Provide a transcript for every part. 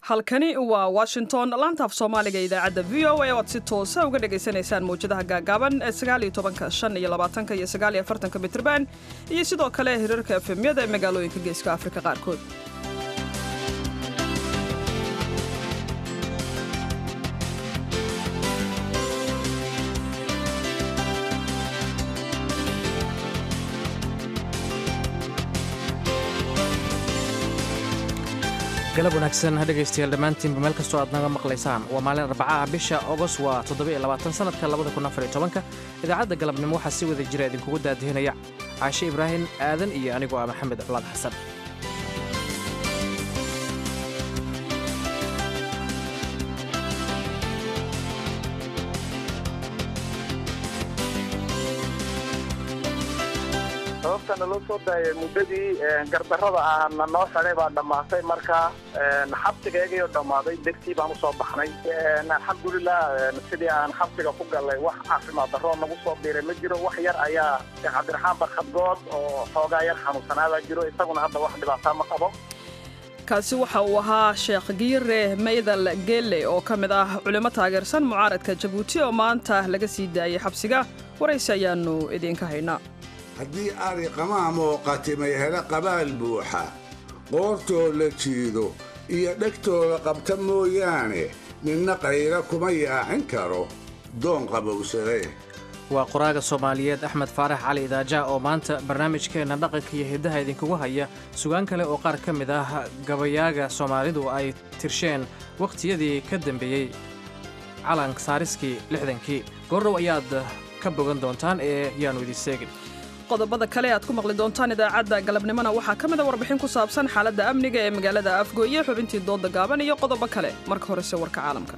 halkani waa washington laantaaf soomaaliga idaacadda v o a oad si toosa uga dhagaysanaysaan mawjadaha gaagaaban ee sagaaliyo tobanka shan iyo labaatanka iyo sagaaliyo afartanka mitrban iyo sidoo kale hirarka efemyada ee magaalooyinka geeska afrika qaarkood galab wanaagsan dhegaystayaal dhammaantiinba meel kastoo aad naga maqlaysaan waa maalin arbacaah bisha ogos waa toddobaiyoabaatansanadka labada kun afar iyo tobanka idaacadda galabnimo waxaa si wada jira idinkugu daadihinaya caashe ibraahim aadan iyo anigoo ah maxamed culaad xasan sababta naloo soo daayay muddadii gardarrada ah na noo xidhay baa dhammaatay marka xabsigeegayo dhammaaday degtii baan usoo baxnay alxamdulilah sidii aan xabsiga ku gallay wax caafimaad darroo nagu soo biiray ma jiro wax yar ayaa sheekh cabdiraxmaan barkhadgood oo xoogaa yar xanuunsanaabaa jiro isaguna hadda wax dhibaataa ma qabo kaasi waxa uu ahaa sheekh giire maydal geelle oo ka mid ah culimo taageersan mucaaradka jabuuti oo maanta laga sii daayay xabsiga waraysi ayaannu idiinka haynaa haddii ari qamaamoo qatimay hela qabaal buuxa qoortoo la jiido iyo dhegtooda qabta mooyaane ninna qayra kuma yaacin karo doon qabowsade waa qoraaga soomaaliyeed axmed faarax cali idaaja oo maanta barnaamijkeenna dhaqanka iyo hiddaha idinkugu haya sugaan kale oo qaar ka mid ah gabayaaga soomaalidu ay tirsheen wakhtiyadii ka dambeeyey calank saariskii lixdankii goordhow ayaad ka bogan doontaan ee yaannu idin seegin qodobada kale aad ku maqli doontaan idaacadda galabnimona waxaa ka mid a warbixin ku saabsan xaaladda amniga ee magaalada afgooye xubintii dooda gaaban iyo qodobo kale marka horese warka caalamka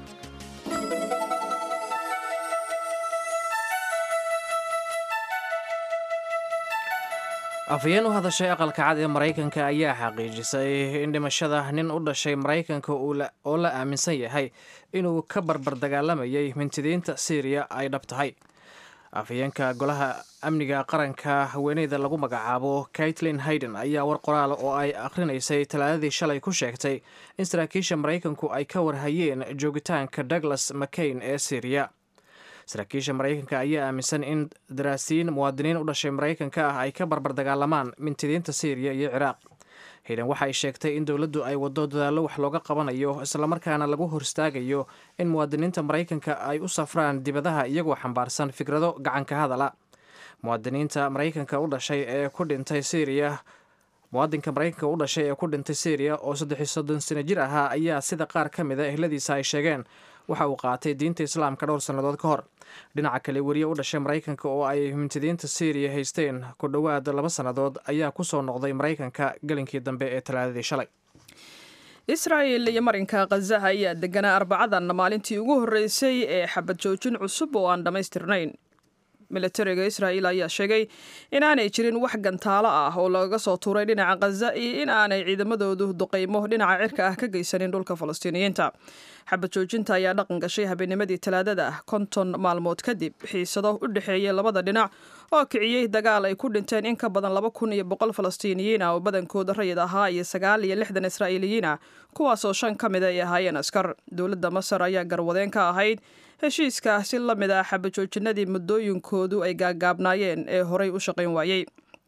afhayeen u hadashay aqalka cad ee maraykanka ayaa xaqiijisay in dhimashada nin u dhashay maraykanka oo la aaminsan yahay inuu ka barbar dagaalamayay mintidiinta syriya ay dhab tahay afhayeenka golaha amniga qaranka haweeneyda lagu magacaabo kaitlin hayden ayaa war qoraal oo ay akhrinaysay talaadadii shalay ku sheegtay in saraakiisha maraykanku ay ka warhayeen joogitaanka douglas mccain ee syriya saraakiisha maraykanka ayaa aaminsan in daraasiin muwaadiniin u dhashay maraykanka ah ay ka barbar dagaalamaan mintidiinta syriya iyo ciraaq hayden waxa ay sheegtay in dowladdu ay waddo dadaallo wax looga qabanayo islamarkaana lagu horstaagayo in muwaadiniinta maraykanka ay u safraan dibadaha iyagoo xambaarsan fikrado gacanka hadala muwaadiniinta maraykanka u dhashay ee ku dhintay syriya muwaadinka maraykanka u dhashay ee ku dhintay syriya oo saddexiyo soddon sano jir ahaa ayaa sida qaar ka mid a ehladiisa ay sheegeen waxa uu qaatay diinta islaamka dhowr sannadood ka hor dhinaca kale weriye u dhashay maraykanka oo ay mintidiinta syriya haysteen ku dhowaad laba sannadood ayaa ku soo noqday maraykanka gelinkii dambe ee talaadadii shalay israa'il iyo marinka khazaha ayaa deganaa arbacadan maalintii ugu horreysay ee xabad joojin cusub oo aan dhammaystirnayn militariga israa'iil ayaa sheegay in aanay jirin wax gantaalo ah oo lagaga soo tuuray dhinaca khaza iyo in aanay ciidamadoodu duqaymo dhinaca cirka ah ka geysanin dhulka falastiiniyiinta xabad joojinta ayaa dhaqan gashay habeennimadii talaadada konton maalmood kadib xiisado u dhexeeyay labada dhinac oo kiciyey dagaal ay ku dhinteen in ka badan laba kun iyo boqol falastiiniyiin ah oo badankooda rayid ahaa iyo sagaal iyo lixdan israa'iiliyiin ah kuwaasoo shan ka mida ay ahaayeen askar dowladda masar ayaa garwadeen ka ahayd heshiiska si la mid ah xabajoojinadii muddooyinkoodu ay gaagaabnaayeen ee horay u shaqayn waayey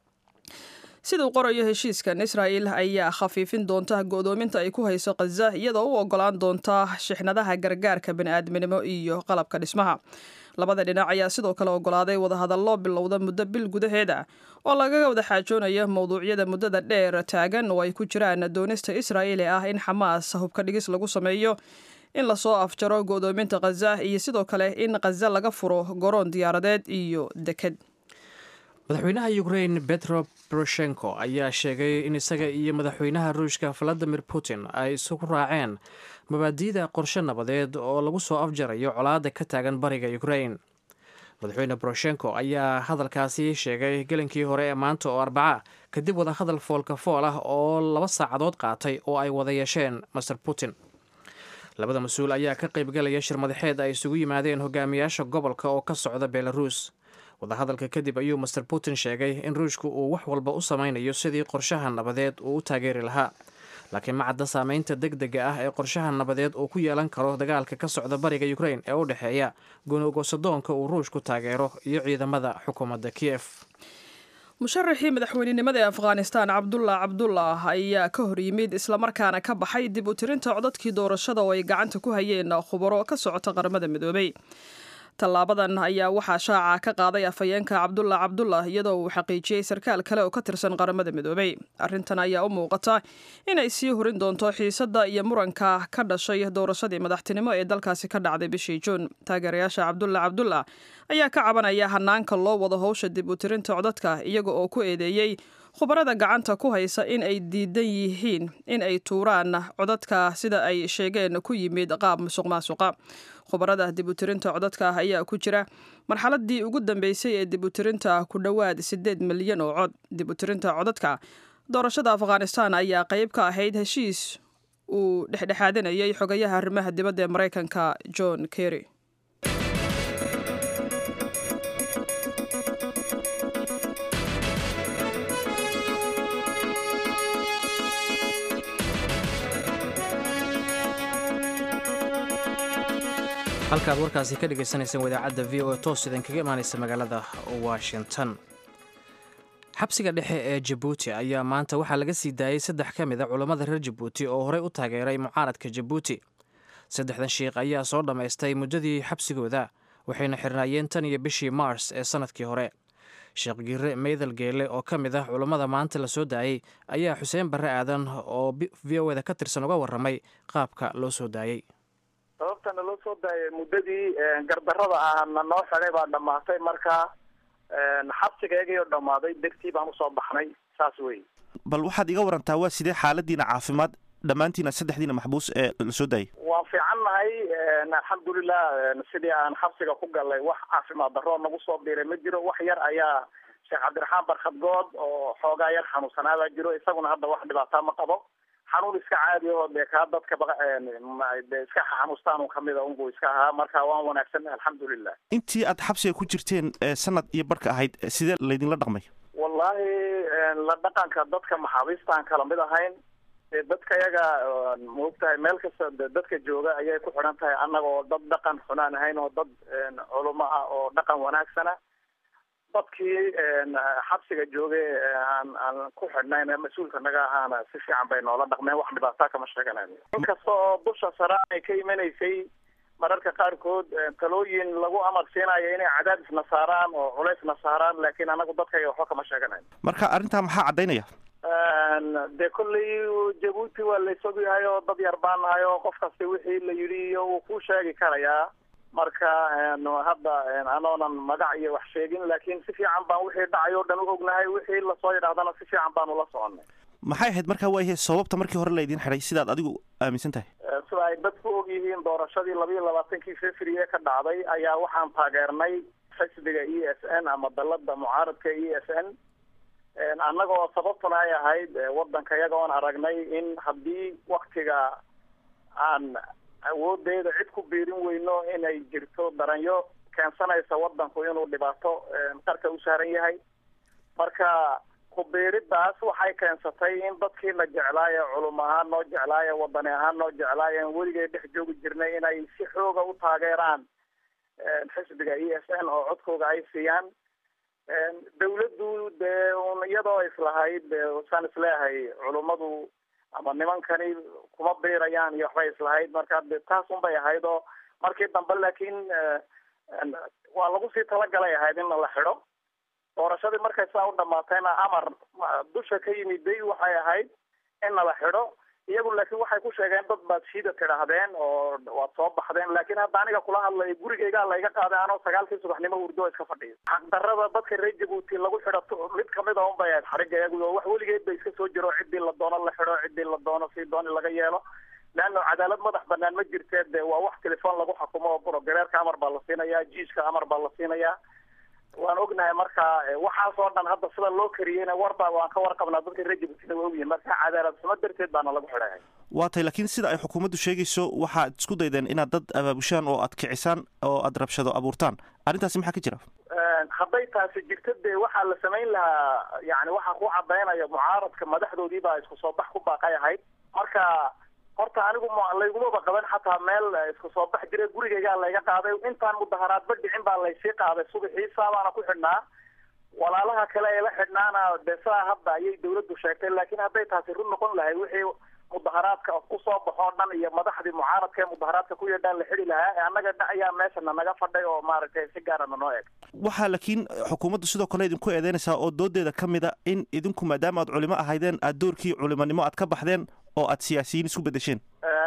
siduu qorayo heshiiskan israa'il ayaa khafiifin doonta go'doominta ay ku hayso khaza iyadoo u ogolaan doonta shixnadaha gargaarka bani'aadminimo iyo qalabka dhismaha labada dhinac ayaa sidoo kale ogolaaday wadahadallo bilowda muddo bil gudaheeda oo lagaga wada xaajoonayo mowduucyada muddada dheer taagan oo ay ku jiraan doonista israa'iil ee ah in xamaas hubka dhigis lagu sameeyo in lasoo afjaro go'doominta khaza iyo sidoo kale in khaza laga furo goroon diyaaradeed iyo deked madaxweynaha ukrain betro poroshenko ayaa sheegay in isaga iyo madaxweynaha ruushka valadimir putin ay isugu raaceen mabaadi'da qorshe nabadeed oo lagu soo afjarayo colaadda ka taagan bariga ukrain madaxweyne poroshenko ayaa hadalkaasi sheegay gelinkii hore ee maanta oo arbaca kadib wadahadal foolka fool ah oo laba saacadood qaatay oo ay wada yeesheen master putin labada mas-uul ayaa ka qaybgalaya shir madaxeed ay isugu yimaadeen hogaamiyaasha gobolka oo ka socda belarus wadahadalka kadib ayuu master putin sheegay in ruushku uu wax walba u samaynayo sidii qorshaha nabadeed uu u taageeri lahaa laakiin ma cadda saameynta deg dega ah ee qorshaha nabadeed uu ku yeelan karo dagaalka ka socda bariga ukrain ee u dhexeeya gonogosadoonka uu ruushku taageero iyo ciidamada xukuumadda kiyef musharaxii madaxweynenimada ee afghanistan cabdullah cabdullah ayaa ka hor yimid islamarkaana ka baxay dib u tirinta codadkii doorashada oo ay gacanta ku hayeen khubaro ka socota qaramada midoobay tallaabadan ayaa waxaa shaaca ka qaaday afhayeenka cabdullah cabdullah iyadoo uu xaqiijiyey sarkaal kale oo ka tirsan qaramada midoobay arrintan ayaa u muuqata inay sii hurin doonto xiisadda iyo muranka ka dhashay doorashadii madaxtinimo ee dalkaasi ka dhacday bishii juun taageerayaasha cabdullah cabdullah ayaa ka cabanaya hanaanka loo wado howsha dib u tirinta codadka iyaga oo ku eedeeyey khubarada gacanta ku haysa in ay diidan yihiin in ay tuuraan codadka sida ay sheegeen ku yimid qaab musuq maasuqa khubarada dib u tirinta codadka ayaa ku jira marxaladii ugu dambeysay ee dib u tirinta ku dhowaad siddeed milyan oo cod dib u tirinta codadka doorashada afghanistan ayaa qayb ka ahayd heshiis uu dhexdhexaadinayay xogayaha arrimaha dibadda ee maraykanka john kerry halkaad warkaasi ka dhagaysanayseen wadaacadda v o e toos idinkaga imaanaysa magaalada washington xabsiga dhexe ee jabuuti ayaa maanta waxaa laga sii daayey saddex ka mid a culammada reer jabuuti oo horey u taageeray mucaaradka jabuuti saddexdan shiikh ayaa soo dhammaystay muddadii xabsigooda waxayna xirnaayeen tan iyo bishii mars ee sannadkii hore sheekh giire meydal geele oo ka mid ah culammada maanta la soo daayey ayaa xuseen barre aadan oo v o eda ka tirsan uga warramay qaabka loo soo daayey sababtana loo soo daayay muddadii gardarada ahna noo xidhay baa dhamaatay marka xabsigeegii oo dhammaaday degtii baan usoo baxnay saas wey bal waxaad iga warantaa waa sidee xaaladiina caafimaad dhammaantiina saddexdiina maxbuus ee la soo daayay waan fiican nahay alxamdulilah sidii aan xabsiga ku galay wax caafimaad daroo nagu soo biiray ma jiro wax yar ayaa sheekh cabdiraxmaan barkhadgood oo xoogaa yar xanuunsanaabaa jiro isaguna hadda wax dhibaataa ma qabo xanuun iska caadi aho dee kaa dadka de iska xanuustaan un kamida unbuu iska ahaa marka waan wanaagsan alxamdulilah intii aad xabsiga ku jirteen sanad iyo barhka ahayd sidee laydinla dhaqmay wallahi la dhaqanka dadka maxaabiistaan kala mid ahayn dee dadka yaga maogtahay meel kasta de dadka jooga ayay ku xidhan tahay annaga oo dad dhaqan xunaan ahayn oo dad culamo ah oo dhaqan wanaagsana dadkii xabsiga joogay aan aan ku xidhnayn mas-uulka naga ahaana si fiican bay noola dhaqmeen wax dhibaataa kama sheeganayo inkasta oo dusha sare ay ka imanaysay mararka qaarkood talooyin lagu amar siinayo inay cadaadisna saaraan oo culaysna saaraan laakiin anagu dadkayga waxba kama sheeganayo marka arrintaa maxaa caddaynaya dee kolley jabuuti waa la isog yahay oo dad yar baan nahay oo qof kasta wixii la yidhi iyo wuu ku sheegi karayaa marka hadda anoonan magac iyo wax sheegin laakiin si fiican baan wixii dhacay o dhan u ognahay wixii lasoo yidhaahdana si fiican baanu la soconay maxay ahayd markaa waayahe sababta markii hore laydin xidhay sidaad adigu aaminsan tahay sida ay dadku og yihiin doorashadii labayo labaatankii february ka dhacday ayaa waxaan taageernay xisbiga e s n ama dalada mucaaradka e s n annagoo sababtuna ay ahayd wadanka iyaga oon aragnay in haddii waktiga aan awoodeeda cid ku biirin weyno inay jirto daranyo keensanaysa wadanku inuu dhibaato qarka u saaran yahay marka kubiiridaas waxay keensatay in dadkii la jeclaaye culum ahaan noo jeclaaye wadani ahaan noo jeclaaye weligay dhex joogi jirnay inay si xooga u taageeraan xisbiga e s n oo codkooga ay siiyaan dawladdu dee un iyadoo islahayd saan isleeyahay culummadu ama nimankani kuma biirayaan iyo waxbay islahayd marka de taas un bay ahayd oo markii dambe laakiin waa lagu sii talagalay ahayd in la xidho doorashadii markay saa u dhamaatayna amar dusha ka yimiday waxay ahayd in nala xidho iyagu laakiin waxay ku sheegeen dad baad shiida tidhaahdeen oo waad soo baxdeen laakiin hadda aniga kula hadlay gurigaygaa layga qaaday anoo sagaalkii subaxnimo hurdo iska fadhiyo xaqdarada dadka reer jabuuti lagu xidho mid kamid a un bay ahayd xariga iyagu oo wax weligeed ba iska soo jiro ciddii la doono la xidho ciddii la doono si dooni laga yeelo leanna cadaalad madax banaan ma jirtee de waa wax telefoon lagu xukumo oo brogareerka amar baa la siinayaa jiiska amar baa la siinayaa waan ognahay marka waxaas oo dhan hadda sida loo kariyeyna warba waan ka warqabnaa dadka reer jabuutina waa ogyihin marka cadaalad xumo darteed baana lagu xidhahay waa tay laakiin sida ay xukuumaddu sheegayso waxaad isku daydeen inaad dad abaabushaan oo aad kicisaan oo aad rabshado abuurtaan arrintaasi maxaa ka jira hadday taasi jirto dee waxaa la samayn lahaa yani waxaa ku cadaynaya mucaaradka madaxdoodii baa isku soo bax ku baaqay ahayd marka horta anigu laygumaba qaban xataa meel isku soo bax jira gurigaygaa layga qaaday intaan mudaharaadba dhicin baa laysii qaaday subaxii saabaana ku xidhnaa walaalaha kale ee la xidhnaana dee saa hadda ayay dawladdu sheegtay laakiin hadday taasi run noqon lahay wixii mudaharaadka kusoo baxoo dhan iyo madaxdii mucaaradka ee mudaharaadka ku yeedhaan la xidi lahaa ee annaga ayaa meeshana naga fadhay oo maaragtay si gaarana noo eg waxaa laakiin xukuumaddu sidoo kale idinku eedeynaysaa oo doodeeda ka mid a in idinku maadaama aad culimo ahaydeen aad doorkii culimonimo aad ka baxdeen oo aad siyaasiyiin isku beddesheen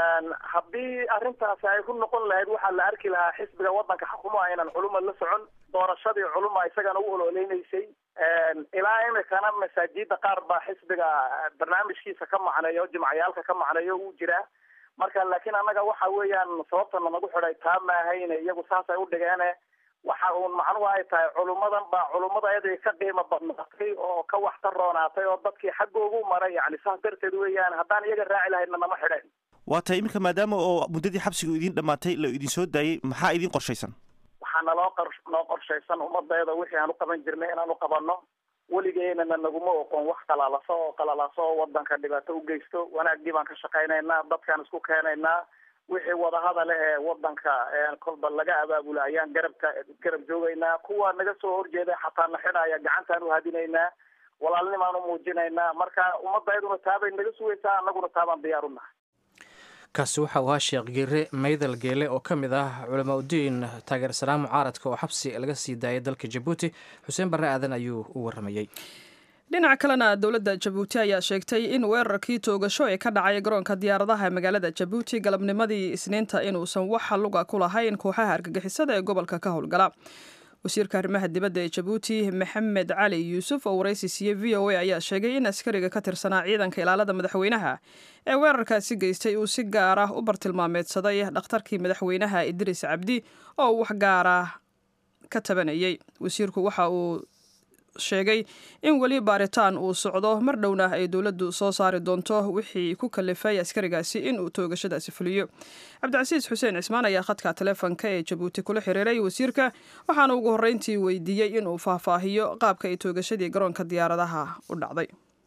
haddii arrintaasi ay ku noqon lahayd waxaa la arki lahaa xisbiga waddanka xukumo aynan culuma la socon doorashadii culuma isagana u ololeynaysay ilaa imikana masaajida qaar baa xisbiga barnaamijkiisa ka macneeyo jimciyaalka ka macneeyo uu jiraa marka laakiin annaga waxa weeyaan sababtana nagu xidhay taa maahayn iyagu saasay u dhigeene waxa uun macnuhu ay tahay culummadan baa culummada eday ka qiimo badnaatay oo ka waxtar roonaatay oo dadkii xaggoogu maray yani saas darteed weeyaan haddaan iyaga raaci lahaydna nama xidheen waa tahay iminka maadaama oo muddadii xabsiga idiin dhammaatay la idin soo daayey maxaa idiin qorshaysan waxaa naloo qor noo qorshaysan ummadeeda wixii aan u qaban jirnay inaan u qabanno weligeynana naguma oqon wax qalalaso oo qalalaso oo wadanka dhibaato u geysto wanaagdii baan ka shaqaynaynaa dadkaan isku keenaynaa wixii wadahadale ee wadanka kolba laga abaabula ayaan garabka garab joogaynaa kuwa naga soo horjeeda xataa na xidhaya gacantaan uhadinaynaa walaalnimaan u muujinaynaa marka ummadayaduna taabay naga sugaysaa annaguna taabaan diyaar u nahay kaasi waxa uu ahaa sheekh geere maydal geele oo ka mid ah culamaa udiin taageersanaa mucaaradka oo xabsi laga sii daayay dalka jabuuti xuseen barre aadan ayuu u warramayey dhinaca kalena dowladda jabuuti ayaa sheegtay in weerarkii toogasho ee ka dhacay garoonka diyaaradaha ee magaalada jabuuti galabnimadii isniinta inuusan wax luga ku lahayn kooxaha argagixisada ee gobolka ka howlgala wasiirka arrimaha dibadda ee jabuuti maxamed cali yuusuf oo waraysi siiyey v o a ayaa sheegay in askariga ka tirsanaa ciidanka ilaalada madaxweynaha ee weerarkaasi geystay uu si gaar ah u bartilmaameedsaday dhakhtarkii madaxweynaha idriis cabdi oo wax gaara ka tabanayay wasiirku waxa uu sheegay in weli baaritaan uu socdo mar dhowna ay dowladdu soo saari doonto wixii ku kalifay askarigaasi in uu toogashadaasi fuliyo cabdicasiis xuseen cismaan ayaa khadka taleefonka ee jabuuti kula xiriiray wasiirka waxaana ugu horreyntii weydiiyey inuu faahfaahiyo qaabka ay toogashadii garoonka diyaaradaha u dhacday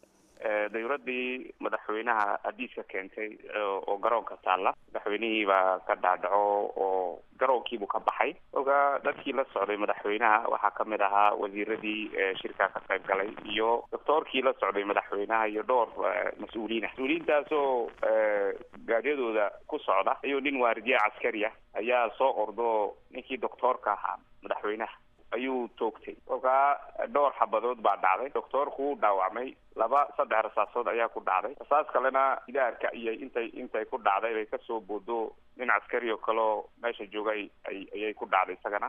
dawladdii madaxweynaha hadiiska keentay oo garoonka taalla madaxweynihii baa ka dhaadhaco oo garoonkiibuu ka baxay oga dadkii la socday madaxweynaha waxaa kamid ahaa wasiiradii shirkaa ka qayb galay iyo doctoorkii la socday madaxweynaha iyo dhowr mas-uuliina mas-uuliyiintaasoo gaadiyadooda ku socda ayuu nin waardiye caskari ah ayaa soo ordo ninkii doctoorka ahaa madaxweynaha ayuu toogtay kolkaa dhowr xabadood baa dhacday doctoorku u dhaawacmay laba saddex rasaasood ayaa ku dhacday rasaas kalena idaarka iyo intay intay ku dhacday bay kasoo boodo nin caskari oo kaleo meesha joogay ay ayay ku dhacday isagana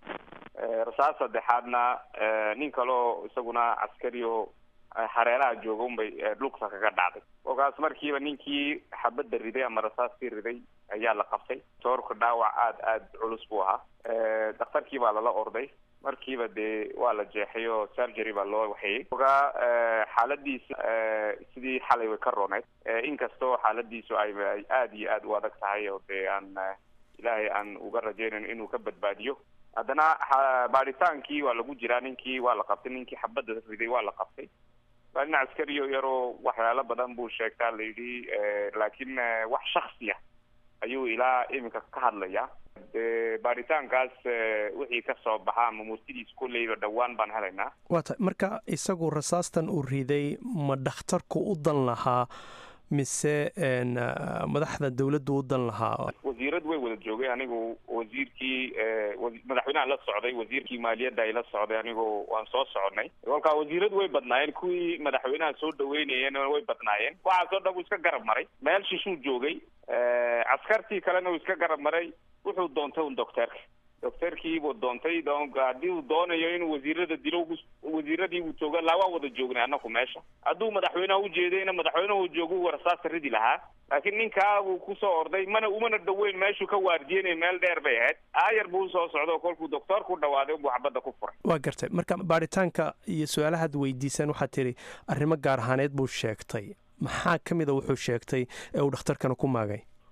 rasaas saddexaadna nin kaleo isaguna caskari oo hareeraha jooga unbay lugta kaga dhacday kolkaas markiiba ninkii xabadda riday ama rasaastii riday ayaa la qabtay doctoorka dhaawac aada aada culus buu ahaa dhakhtarkii baa lala orday markiiba dee waa la jeexay oo surgery baa loo waxeeyey ogaa xaaladiisa sidii xalay way ka rooneyd inkastoo xaaladiisu ay aada iyo aada u adag tahay oo dee aan ilaahay aan uga rajaynayn inuu ka badbaadiyo haddana baadhitaankii waa lagu jiraa ninkii waa la qabtay ninkii xabadda riday waa la qabtay waa nin caskariyo yaroo waxyaalo badan buu sheegtaa la yidhi laakiin wax shaksiya ayuu ilaa iminka ka hadlaya de baaritaankaas wixii ka soo baxa ama murtidiis kolleyba dhowaan baan helaynaa waa tahay marka isagu rasaastan uu riday ma dhakhtarku u dan lahaa mise madaxda dawladdu u dan lahaa wasiirad way wada joogay anigu wasiirkii madaxweynaha la socday wasiirkii maaliyadda ay la socday anigu waan soo soconay kolkaa wasiiradu way badnaayeen kuwii madaxweynaha soo dhaweynayeen way badnaayeen waxaasoo dhan uu iska garab maray meel shishuu joogay caskartii kalena uu iska garab maray wuxuu doontay un docteerka docteerkiibuu doontay haddii uu doonayo inuu wasiirada dilo wasiiradii uu jooga laa waa wada joognay anaku meesha hadduu madaxweyneha ujeedayna madaxweynehu joogu rasaasta ridi lahaa laakiin ninkaa buu kusoo orday mana umana dhaweyn meeshuu ka waardiyenay meel dheer bay ahayd aayar buu usoo socda oo kolkuu doctoorku dhawaaday unbuu xabadda ku furay waa gartay marka baaritaanka iyo su-aalahaad weydiisaan waxaad tidhi arrimo gaar ahaaneed buu sheegtay maxaa ka mida wuxuu sheegtay ee uu dhakhtarkana ku maagay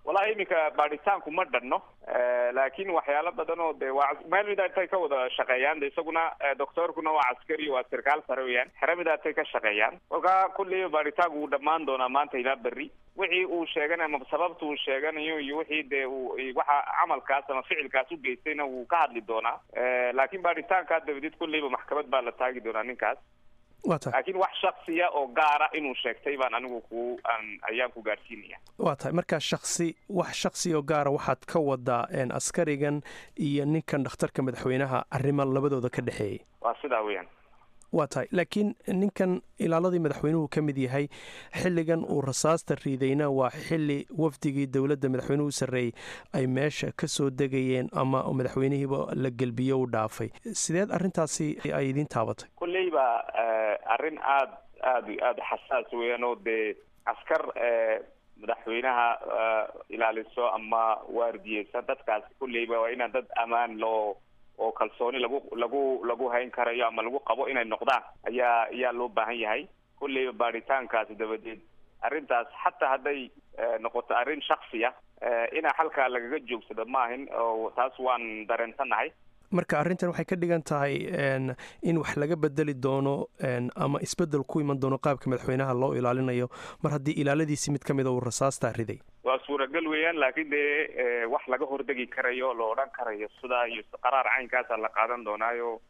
wallahi iminka baadhitaanku ma dhanno laakiin waxyaalo badan oo de waa meel midaatay ka wada shaqeeyaan de isaguna doctorkuna waa caskari waa sarkaal sare weyaan xere midaatay ka shaqeeyaan kolkaa kulliba baadhitaanku wuu dhammaan doonaa maanta ilaa berri wixii uu sheeganayo ama sababta uu sheeganayo iyo wixii dee uu waxa camalkaas ama ficilkaas u geystayna wuu ka hadli doonaa laakiin baadhitaankaa dabadeed kulliba maxkamad baa la taagi doonaa ninkaas waa tahay laakiin wax shaksiya oo gaara inuu sheegtay baan anigu ku aan ayaan ku gaadhsiinaya waa tahay markaa shaksi wax shaksi oo gaara waxaad ka wadaa askarigan iyo ninkan dhakhtarka madaxweynaha arrimo labadooda ka dhexeeyay waa sidaa weeyaan waa tahay laakiin ninkan ilaaladii madaxweynuhu ka mid yahay xilligan uu rasaasta riidayna waa xili wafdigii dowladda madaxweynuhu sarreeyey ay meesha ka soo degayeen ama madaxweynihiiba la gelbiyo u dhaafay sideed arrintaasi ay idiin taabatay kolleyba arrin aada aada aada xasaas weeyaan oo dee askar madaxweynaha ilaaliso ama waardiyeysa dadkaasi kolleyba waa inaan dad ammaan loo oo kalsooni lagu lagu lagu hayn karayo ama lagu qabo inay noqdaan ayaa ayaa loo baahan yahay kulleyba baadhitaankaasi dabadeed arrintaas xataa hadday noqoto arrin shaksiya inaa halkaa lagaga joogsado maahin oo taas waan dareensanahay marka arrintan waxay ka dhigan tahay in wax laga bedeli doono ama isbedel ku iman doono qaabka madaxweynaha loo ilaalinayo mar haddii ilaaladiisi mid ka mida uu rasaastaa riday waa suuragal weeyaan laakiin dee wax laga hordegi karayo la odhan karayo sidaa iyo qaraar caynkaasa la qaadan doonaayo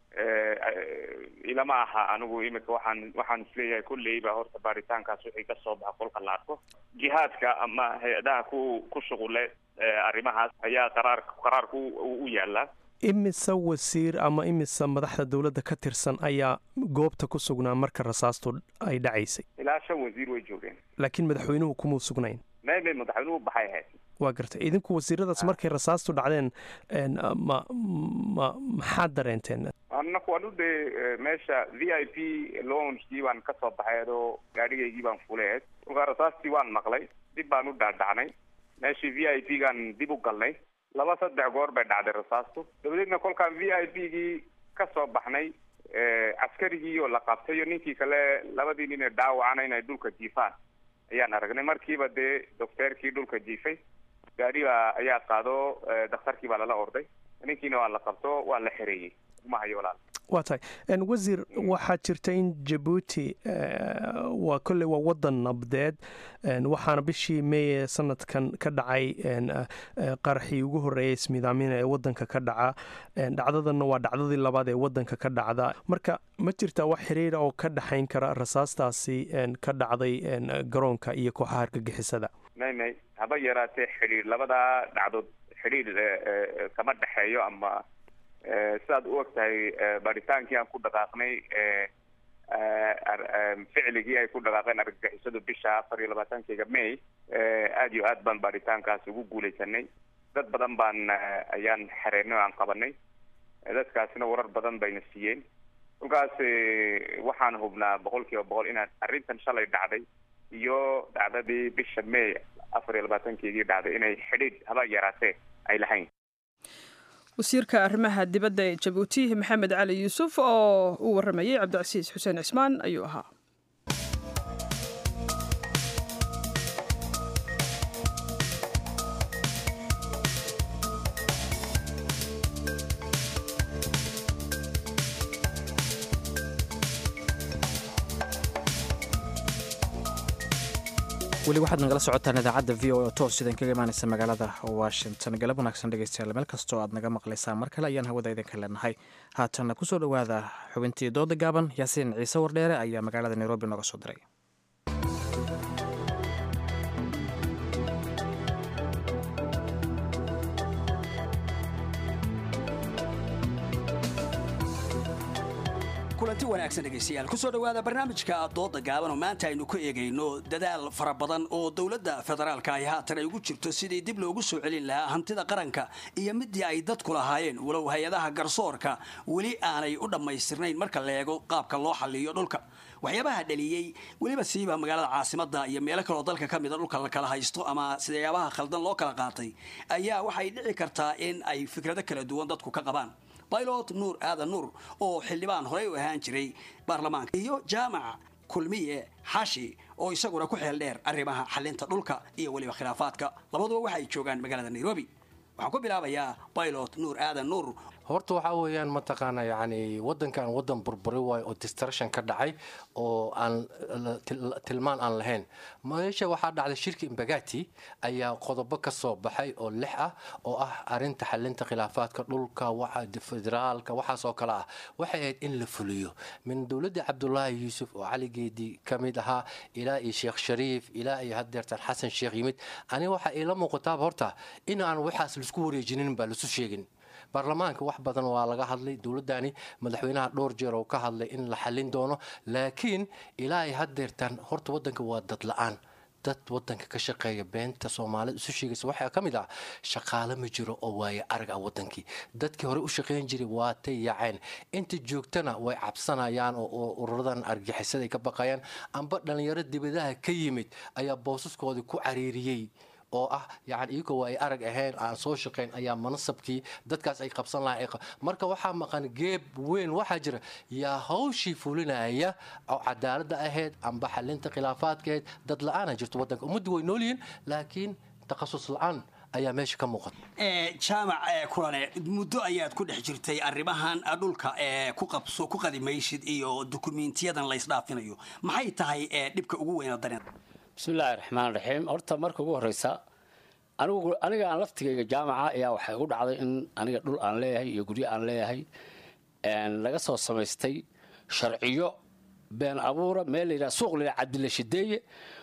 ilama aha anigu imika waxaan waxaan isleeyahay kulleyba horta baaritaankaas wixii kasoo baxa kolka la arko jihaadka ama hay-adaha ku ku shuqule arrimahaas ayaa qaraar qaraarku u yaalaa imise wasiir ama imise madaxda dowladda ka tirsan ayaa goobta ku sugnaa marka rasaastu ay dhacaysay ilaa shan wasiir way joogeen laakiin madaxweynuhu kumuu sugnayn may may madaxweynuhu baxay ahayd waa gartay idinku wasiiradaas markay rasaastu dhacdeen ma ma maxaad dareenteen anaku anu dee meesha v i p lounskii baan kasoo baxay adoo gaadhigaygii baan fuleed kolkaa rasaastii waan maqlay dib baan u dhaadhacnay meeshii v i p gaan dib u galnay laba saddex goor bay dhacday rasaastu dabadeedna kolkaan v i p gii ka soo baxnay caskarigii oo la qabtay iyo ninkii kale labadii nin ee dhaawacana inay dhulka jiifaan ayaan aragnay markiiba dee docteerkii dhulka jiifay gaadhiga ayaa qaado dakhtarkii baa lala orday ninkiina waa la qabto waa la xereeyey uma hayo walaal waa tahay wasiir waxaa jirta in jabuuti waa kolley waa wadan nabdeed waxaana bishii meeye sanadkan ka dhacay qaraxii ugu horreeyay ismidaamina ee wadanka ka dhaca dhacdadanna waa dhacdadii labaad ee wadanka ka dhacda marka ma jirtaa wax xiriira oo ka dhexayn kara rasaastaasi ka dhacday garoonka iyo kooxaha argagixisada may may haba yaraatee xidhiir labadaa dhacdood xidhiir kama dhexeeyo ama sidaad u og tahay baadhitaankii aan ku dhaqaaqnay ficligii ay ku dhaqaaqeen argagixisadu bisha afar iyo labaatankeyga may aada iyo aad baan baadhitaankaas ugu guuleysanay dad badan baan ayaan xereynay oo aan qabanay dadkaasina warar badan bayna siiyeen kolkaas waxaan hubnaa boqol kiiba boqol inaan arrintan shalay dhacday iyo dhacdadii bisha may afar iyo labaatankeygii dhacday inay xidhiidh haba yaraatee ay lahayn wasiirka arrimaha dibadda ee jabuuti maxamed cali yuusuf oo uu warramayey cabdicasiis xuseen cismaan ayuu ahaa weli waxaad nagala socotaan idaacadda v o oo toos idin kaga imaanaysa magaalada washington galab wanaagsan dhegeystayaal meel kastoo aad naga maqlaysaan mar kale ayaan hawada idinka leenahay haatanna kusoo dhowaada xubintii dooda gaaban yaasiin ciise wardheere ayaa magaalada nairobi nooga soo diray kulanti wanaagsan dhegaystayaal kusoo dhowaada barnaamijka dooda gaaban oo maanta aynu ku eegayno dadaal fara badan oo dowladda federaalka ay haatan ay ugu jirto sidii dib loogu soo celin lahaa hantida qaranka iyo midii ay dadku lahaayeen walow hay-adaha garsoorka weli aanay u dhammaystirnayn marka la eego qaabka loo xalliyo dhulka waxyaabaha dhaliyey weliba siiba magaalada caasimada iyo meelo kaloo dalka ka mida dhulka la kala haysto ama sidayaabaha khaldan loo kala qaatay ayaa waxay dhici kartaa in ay fikrado kala duwan dadku ka qabaan pilot nuur aadan nuur oo xildhibaan horey u ahaan jiray baarlamaanka iyo jaamac kulmiye xashi oo isaguna ku xeel dheer arrimaha xalinta dhulka iyo weliba khilaafaadka labaduba waxa ay joogaan magaalada nairobi waxaan ku bilaabayaa pilot nuur aadan nuur horta waxaa weeyaan mataqaana yani wadankan wadan burburi waayo oo distruction ka dhacay oo aan tilmaan aan lahayn meesha waxaa dhacday shirka imbagati ayaa qodobo ka soo baxay oo lix ah oo ah arinta xalinta khilaafaadka dhulka federaalka waxaas oo kale ah waxay ahayd in la fuliyo min dowladda cabdulaahi yuusuf oo caligeedii ka mid ahaa ilaa iyo sheekh shariif ilaa iyo hadeertan xasan sheekh yimid aniga waxaa iila muuqataaba horta in aan waxaas laisku wareejinin baa lasu sheegin baarlamaanka wax badan waa laga hadlay dowladani madaxweynaha dhowr jeer oo ka hadlay in la xalin doono laakiin ilaa ay hadeertaan horta wadanka waa dad la-aan dad wadanka ka shaqeeya beenta soomaalida isu sheegaysa waxaa ka mid ah shaqaale ma jiro oo waaye arag ah wadankii dadkii hore u shaqeyn jiray waatay yaaceen inta joogtana way cabsanayaan oo ururadan argixisada ay ka baqayaan amba dhalinyaro dibadaha ka yimid ayaa boosaskoodii ku cariiriyey oo ah yani iyagoo waa ay arag ahayn aan soo shaqayn ayaa manasabkii dadkaas ay qabsan lahayn marka waxaa maqan geeb weyn waxaa jira yaa hawshii fulinaya oo cadaaladda ahayd amba xalinta khilaafaadkahayd dad la-aana jirto wadanka ummaddu way noolyihiin laakiin takhasus la-aan ayaa meesha ka muuqata jaamac kulane muddo ayaad ku dhex jirtay arrimahan dhulka ku qabso ku qadimaysid iyo dukumiintiyadan la ysdhaafinayo maxay tahay dhibka ugu weyna dareen bismillaahi raxmaan raxiim horta marka ugu horeysa anigu aniga aan laftigayga jaamaca ayaa waxay igu dhacday in aniga dhul aan leeyahay iyo guryo aan leeyahay laga soo samaystay sharciyo been abuura meel la yidhaha suuq la yidhaha cabdilla shideeye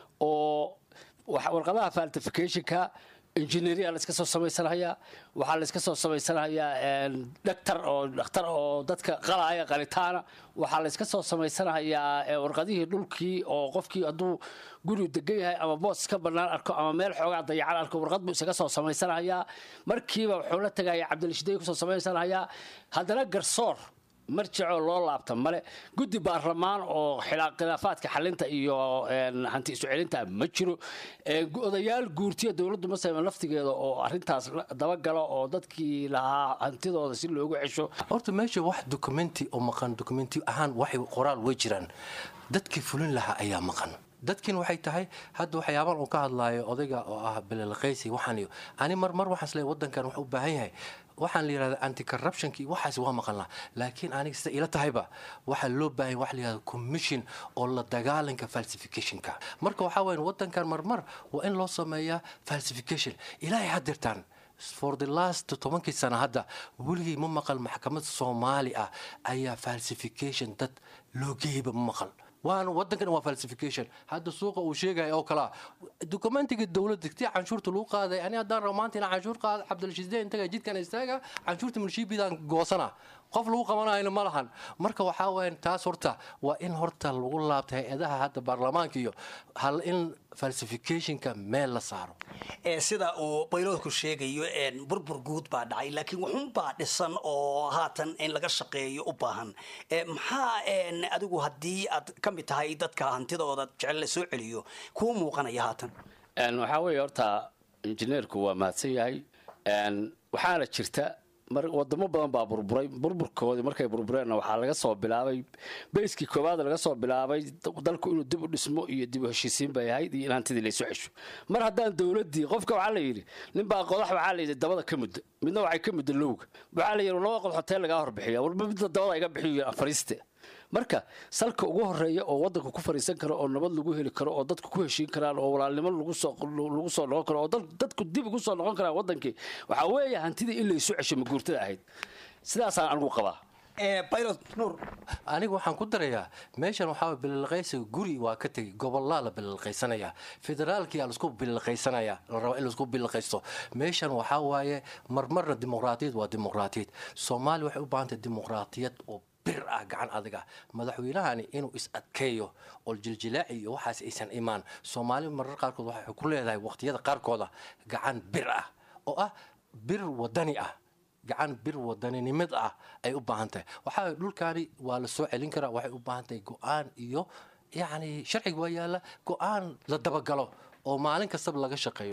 oo warqadaha faltificationka engineeria layska soo samaysanahayaa waxaa layska soo samaysanahayaa dhaktar oo dhakhtar oo dadka qalaya qalitaana waxaa layska soo samaysanahayaa warqadihii dhulkii oo qofkii hadduu gurigu degan yahay ama boos ka bannaan arko ama meel xoogaa dayacan arko warqad buu isaga soo samaysanahayaa markiiba wuxuu la tagayaa cabdilashideey kusoo samaysanahayaa haddana garsoor marjicoo loo laabta male guddi baarlamaan oo khilaafaadka xalinta iyo hanti isu celinta ma jiro odayaal guurtiya dowladdu masayman laftigeeda oo arintaas dabagalo oo dadkii lahaa hantidooda si loogu cesho horta meesha wax documenti oo maqan documenti ahaan waxay qoraal way jiraan dadkii fulin lahaa ayaa maqan dadkiin waxay tahay hadda waxyaabaan uu ka hadlaayo odayga oo ah belelqaysi waxaan iyo ani marmar waxaan isleeyahay wadankan wuxuu u baahan yahay waxaan la yidhahda anti corruptionki waxaas waa maqan laha laakiin aniga sida ila tahayba waxaa loo baahan wax la yidhahda commission oo la dagaalanka falsificationka marka waxaa weyan wadankan marmar waa in loo sameeyaa falsification ilaahay hadirtaan for the last tobankii sana hadda weligay ma maqal maxkamad soomaali ah ayaa falsification dad loo geeyba ma maqal waana wadankan waa falsification hadda suuqa uu sheegaya oo kalea documentiga dowladda tii canshuurta lagu qaaday ani haddaan rabo maanta inaan canshuur qaada cabdilshiisdeen intaga jidkan istaaga canshuurta milshiibidaan goosana qof lagu qabanayna ma lahan marka waxaa weyan taas horta waa in horta lagu laabta hay-adaha hadda baarlamaanka iyo hal in falsificationka meel la saaro sida uu bayloodku sheegayo burbur guud baa dhacay laakiin wuxuunbaa dhisan oo haatan in laga shaqeeyo u baahan maxaa adigu haddii aad ka mid tahay dadka hantidooda jecel la soo celiyo kuu muuqanaya haatan waxaa weeye horta injineerku waa mahadsan yahay waxaana jirta wadamo badan baa burburay burburkoodii markay burbureenna waxaa laga soo bilaabay bayskii koowaad laga soo bilaabay dalku inuu dib u dhismo iyo dib u heshiisiin bay ahayd iyo in hantidii laysu cesho mar haddaan dowladii qofka waxaa la yidhi ninbaa qodax waxaa la yidhi dabada ka mudda midna waxay ka mudda lowga waxaa la yidhi laba qodax hoteel lagaa horbixiya warba midda dabada iga bixiyo afariiste marka salka ugu horeeya oo wadanka ku fariisan karo oo nabad lagu heli karo oo dadku ku heshiin karaan oo walaalnimo lagu soo noqon karo oo dadku dib ugu soo noqon karaan wadankii waxaa weeye hantidii in laysu cesho maguurtada ahayd sidaasaan anigu qabaa aniga waxaan ku darayaa meeshan waxaa bililqaysiga guri waa ka tegay gobolaa la bililqaysanayaa federaalkiyaa laisku bililqaysanaya la raba in laisku bililqaysto meeshan waxaa waaye marmarna dimuqraatiyad waa dimuqraatiyad soomaaliya waxay u baahantahay dimuqraatiyad oo bir ah gacan adiga madaxweynahani inuu is adkeeyo oo jiljilaaci iyo waxaas aysan imaan soomaali marar qaarkood waxay ku leedahay waqtiyada qaarkooda gacan bir ah oo ah bir wadani ah gacan bir wadaninimad ah ay u baahan tahay waxaa dhulkaani waa la soo celin karaa waxay u baahan tahay go-aan iyo yacni sharciga waa yaalla go-aan la dabagalo oo maalin kastaba laga shaqeeyo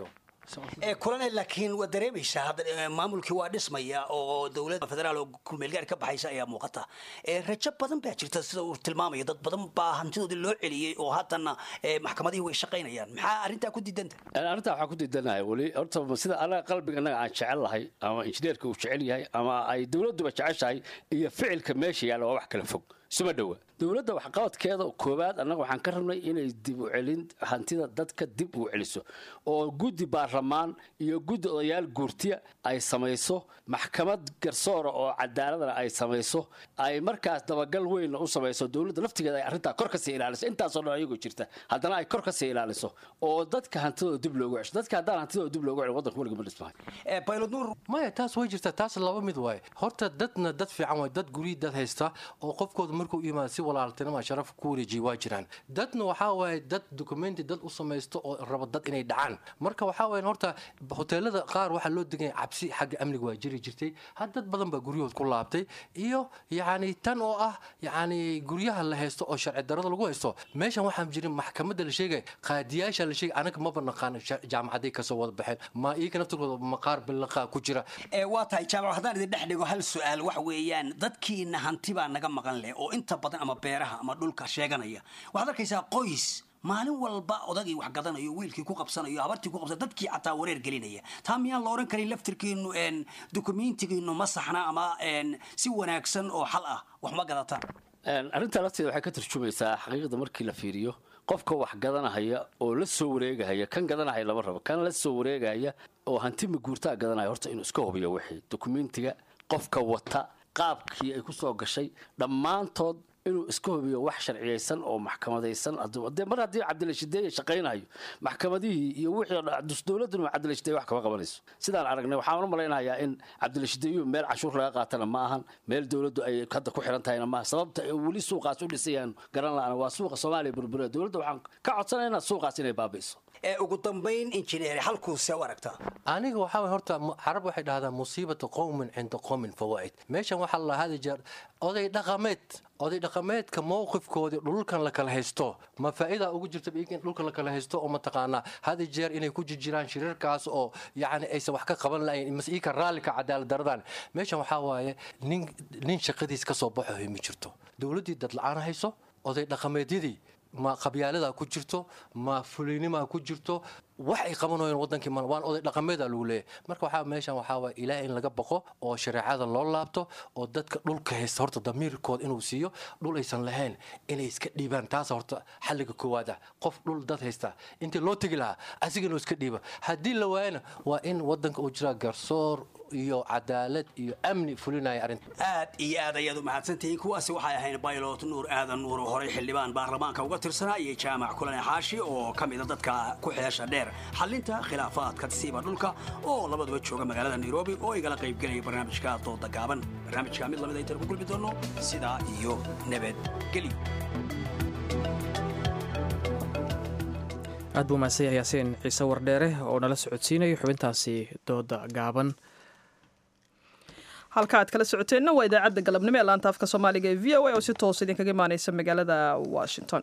kulane laakiin waa dareemaysaa hadda maamulkii waa dhismaya oo dowladda federaal oo kulmeelgaar ka baxaysa ayaa muuqata rajo badan baa jirta sida uu tilmaamayo dad badan baa hantidoodii loo celiyey oo haddana maxkamadihii way shaqaynayaan maxaa arrintaa ku diidanta arrintaa waxaa ku diidanahay weli horta sida anaga qalbiga annaga aan jecel lahay ama injineerka uu jecel yahay ama ay dowladduba jeceshahay iyo ficilka meesha yaalla waa wax kala fog isuma dhowa dowladda waxqabadkeeda koowaad annaga waxaan ka rabnay inay dib u celin hantida dadka dib u celiso oo guddi baarlamaan iyo guddi odayaal guurtiya ay samayso maxkamad garsoora oo cadaaladana ay samayso ay markaas dabagal weynna u samayso dowladda laftigeeda ay arrintaa kor kasii ilaaliso intaasoo dhan ayagoo jirta haddana ay kor kasii ilaaliso oo dadka hantidooda dib loogu cesho dadka haddaan hantidooda dib loogu celin waddanka weliga ma dhismahay maya taas way jirtaa taas laba mid waaye horta dadna dad fiican waay dad guryi dad haysta oo qofkooda markuu yimaado si walaaltinima sharaf ku wareejiya waa jiraan dadna waxaa waaye dad documenti dad u samaysto oo raba dad inay dhacaan marka waxaa waaye horta hoteelada qaar waxaa loo deganya cabsi xagga amniga waa jiri jirtay had dad badan baa guryahood ku laabtay iyo yacni tan oo ah yacni guryaha la haysto oo sharci darada lagu haysto meeshan waxaan jirin maxkamadda la sheegay qaadiyaasha la sheegay anaga maba naqaan jaamacaday kasoo wada baxeen ma iyaga naftirkooda maqaar bilaqa ku jira waa tahay jaamac haddaan idin dhex dhigo hal su-aal waxa weeyaan dadkiina hanti baa naga maqan leh oo inta badan ama beeraha ama dhulka sheeganaya waxaad arkaysaa qoys maalin walba odagii wax gadanayo wiilkii ku qabsanayo habartii ku qabsanayo dadkii xataa wareer gelinaya taa miyaan la odhan karin laftirkiinu dokumentigiinu ma saxna ama si wanaagsan oo xal ah wax ma gadataan arrintaa lafteeda waxay ka tarjumaysaa xaqiiqda markii la fiiriyo qofka wax gadanahaya oo la soo wareegahaya kan gadanahaya lama rabo kan la soo wareegahaya oo hanti maguurtaa gadanaya horta inuu iska hubiyo wixii dokumentiga qofka wata qaabkii ay ku soo gashay dhammaantood inuu iska hubiyo wax sharciyaysan oo maxkamadaysan de mar haddii cabdilashideeye shaqaynayo maxkamadihii iyo wixii dowladduna cabdilashideeye wax kama qabanayso sidaan aragnay waxaan u malaynayaa in cabdilashideeyuhu meel cashuur laga qaatana ma ahan meel dowladdu ay hadda ku xiran tahayna maaha sababta ay weli suuqaas u dhisayaan garan la-aan waa suuqa soomaaliya burbura dowladda waxaan ka codsanaynaa suuqaas inay baabi'iso ugu dambayn injineer halkuuse u aragtaa aniga waxaa way horta carab waxay dhahdaa musiibata qowmin cinda qowmin fawaa'id meeshan waxaa la hadi jeer oday dhaqameed oday dhaqameedka mowqifkoodii dhulkan la kala haysto ma faa'iida ugu jirta in dhulka la kala haysto oo mataqaanaa hadi jeer inay ku jirjiraan shirarkaas oo yacni aysan wax ka qaban lahayn mas-iika raallika cadaalad daradan meeshan waxaa waaye nin nin shaqadiis ka soo baxo ma jirto dowladdii dad la-aan hayso oday dhaqameedyadii ma qabyaaladaa ku jirto ma fulaynimaa ku jirto wax ay qabanayeen wadankii ma waan oday dhaqameeda lagu leeyahay marka waxaa meeshan waxaa waaya ilaah in laga baqo oo shareecada loo laabto oo dadka dhulka haysta horta damiirkooda inuu siiyo dhul aysan lahayn inay iska dhiibaan taas horta xalliga koowaad ah qof dhul dad haysta intii loo tegi lahaa asiga inuu iska dhiiba haddii la waayana waa in wadanka uu jiraa garsoor iyo cadaalad iyo amni fulinaya arrinta aad iyo aad ayaad u mahadsantihiin kuwaasi waxay ahayn baylot nuur aadan nuur oo horey xildhibaan baarlamaanka uga tirsanaa iyo jaamac kulane xaashi oo ka mida dadka ku xeesha dheer xalinta khilaafaadka siiba dhulka oo labaduba jooga magaalada nairobi oo igala qaybgelaya barnaamijka dooda gaaban barnaamijka mid lamid aytan ku gulmi doono sidaa iyo nabadgelyo aad buu mahadsan yahay yaasiin ciise wardheere oo nala socodsiinayo xubintaasi dooda gaaban halka aad kala socoteenna waa idaacadda galabnimo ee laanta afka soomaaliga ee v o a oo si toos idinkaga imaaneysa magaalada washington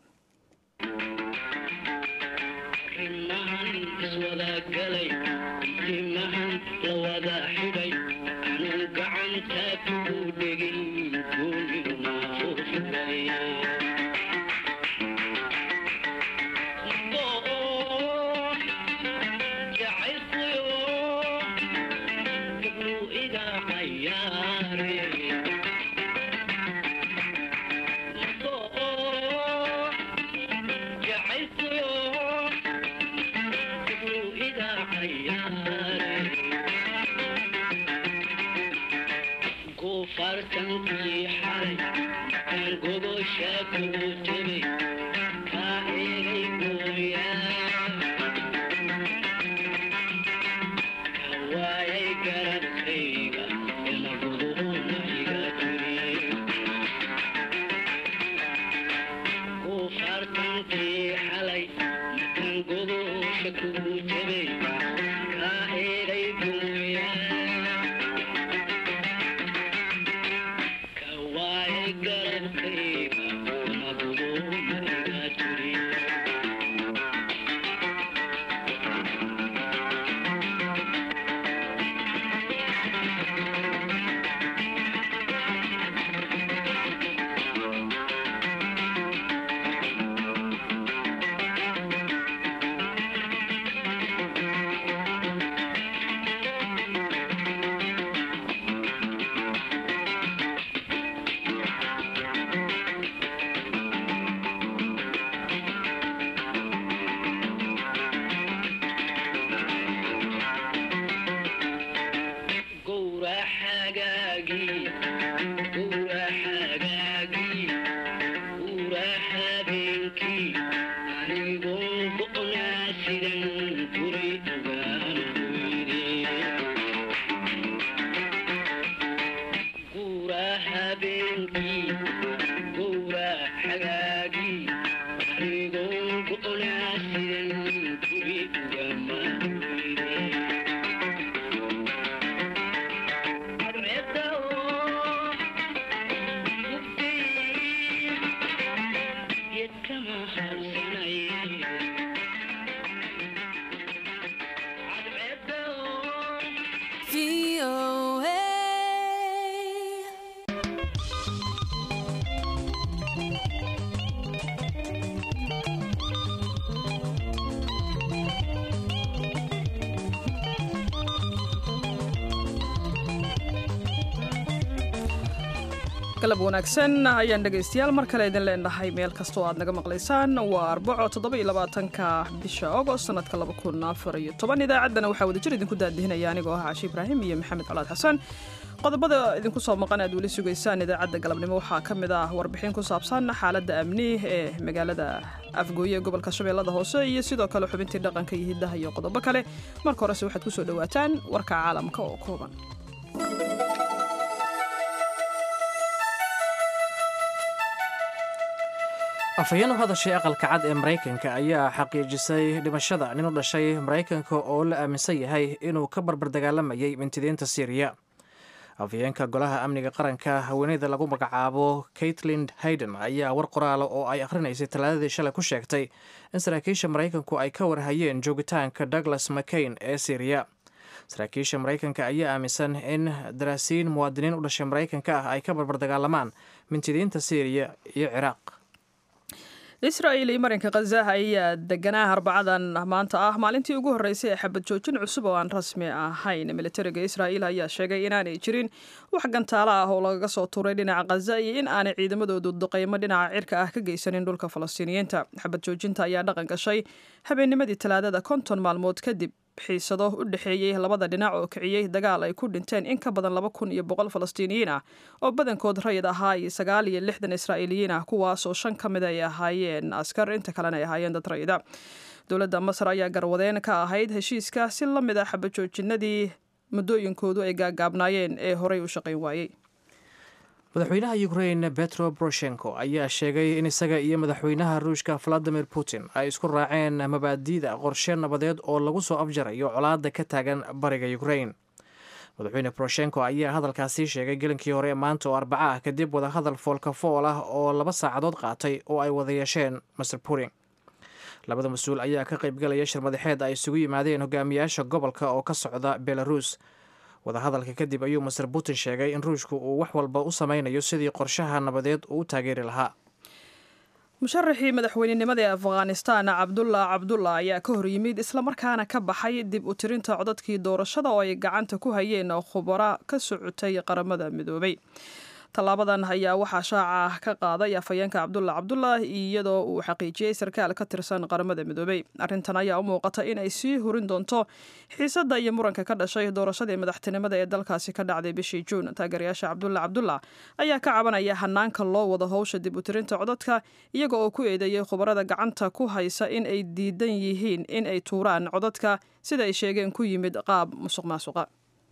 galab wanaagsan ayaan dhegaystayaal mar kale idin leenahay meel kastoo aad naga maqlaysaan waa arbaco toddobaiylabaatanka bisha agost sanadka laba kun afar iyo toban idaacaddana waxaa wadajir idinku daadihinaya anigoo ah cashi ibraahim iyo maxamed colaad xasan qodobada idinku soo maqan aad weli sugaysaan idaacadda galabnimo waxaa ka mid ah warbixin ku saabsan xaaladda amni ee magaalada afgooye ee gobolka shabeellada hoose iyo sidoo kale xubintii dhaqanka iyo hiddaha iyo qodobo kale marka horese waxaad kusoo dhowaataan warka caalamka oo kooban afhayeen u hadashay aqalka cad ee maraykanka ayaa xaqiijisay dhimashada nin u dhashay maraykanka oo la aaminsan yahay inuu ka barbar dagaalamayay mintidiinta syriya afhayeenka golaha amniga qaranka haweeneyda lagu magacaabo kaitlin hayden ayaa war qoraala oo ay akhrinaysay talaadadii shalay ku sheegtay in saraakiisha maraykanku ay ka warhayeen joogitaanka douglas mccain ee syriya saraakiisha maraykanka ayaa aaminsan in daraasiin muwaadiniin u dhashay maraykanka ah ay ka barbar dagaalamaan mintidiinta syriya iyo ciraaq israa'il iyo marinka khaza ayaa deganaa arbacadan maanta ah maalintii ugu horreysay ee xabad joojin cusub oo aan rasmi ahayn militariga israa'iil ayaa sheegay inaanay jirin wax gantaalo ah oo lagaga soo tuuray dhinaca khaza iyo in aanay ciidamadoodu duqeymo dhinaca cirka ah ka geysanin dhulka falastiiniyiinta xabad joojinta ayaa dhaqan gashay habeennimadii talaadada konton maalmood kadib xiisado u dhexeeyey labada dhinac oo kiciyey dagaal ay ku dhinteen in ka badan laba kun iyo boqol falastiiniyiin ah oo badankood rayid ahaa iyo sagaal iyo lixdan israa'iiliyiin ah kuwaasoo shan ka mid ay ahaayeen askar inta kalena ay ahaayeen dad rayida dowladda masar ayaa garwadeen ka ahayd heshiiska si la mid ah xabajoojinadii muddooyinkoodu ay gaagaabnaayeen ee horey u shaqayn waayey madaxweynaha ukrain betro boroshenko ayaa sheegay in isaga iyo madaxweynaha ruushka valadimir putin ay isku raaceen mabaadi'da qorshe nabadeed oo lagu soo afjarayo colaadda ka taagan bariga ukrain madaxweyne boroshenko ayaa hadalkaasi sheegay gelinkii hore ee maanta oo arbaca ah kadib wadahadal foolka fool ah oo laba saacadood qaatay oo ay wada yeesheen master putin labada mas-uul ayaa ka qaybgalaya shir madaxeed ay isugu yimaadeen hogaamiyaasha gobolka oo ka socda belarus wadahadalka kadib ayuu master putin sheegay in ruushku uu wax walba u sameynayo sidii qorshaha nabadeed uu u taageeri lahaa musharaxii madaxweynenimada ee afghanistan cabdullah cabdullah ayaa ka hor yimid islamarkaana ka baxay dib u tirinta codadkii doorashada oo ay gacanta ku hayeen khubara ka socotay qaramada midoobay tallaabadan ayaa waxaa shaaca ka qaaday afhayeenka cabdullah cabdullah iyadoo uu xaqiijiyey sarkaal ka tirsan qaramada midoobay arrintan ayaa u muuqata in ay sii hurin doonto xiisadda iyo muranka ka dhashay doorashadii madaxtinimada ee dalkaasi ka dhacday bishii juun taageerayaasha cabdullah cabdullah ayaa ka cabanaya hanaanka loo wado howsha dib u tirinta codadka iyaga oo ku eedeeyey khubarada gacanta ku haysa in ay diidan yihiin in ay tuuraan codadka sida ay sheegeen ku yimid qaab musuq maasuqa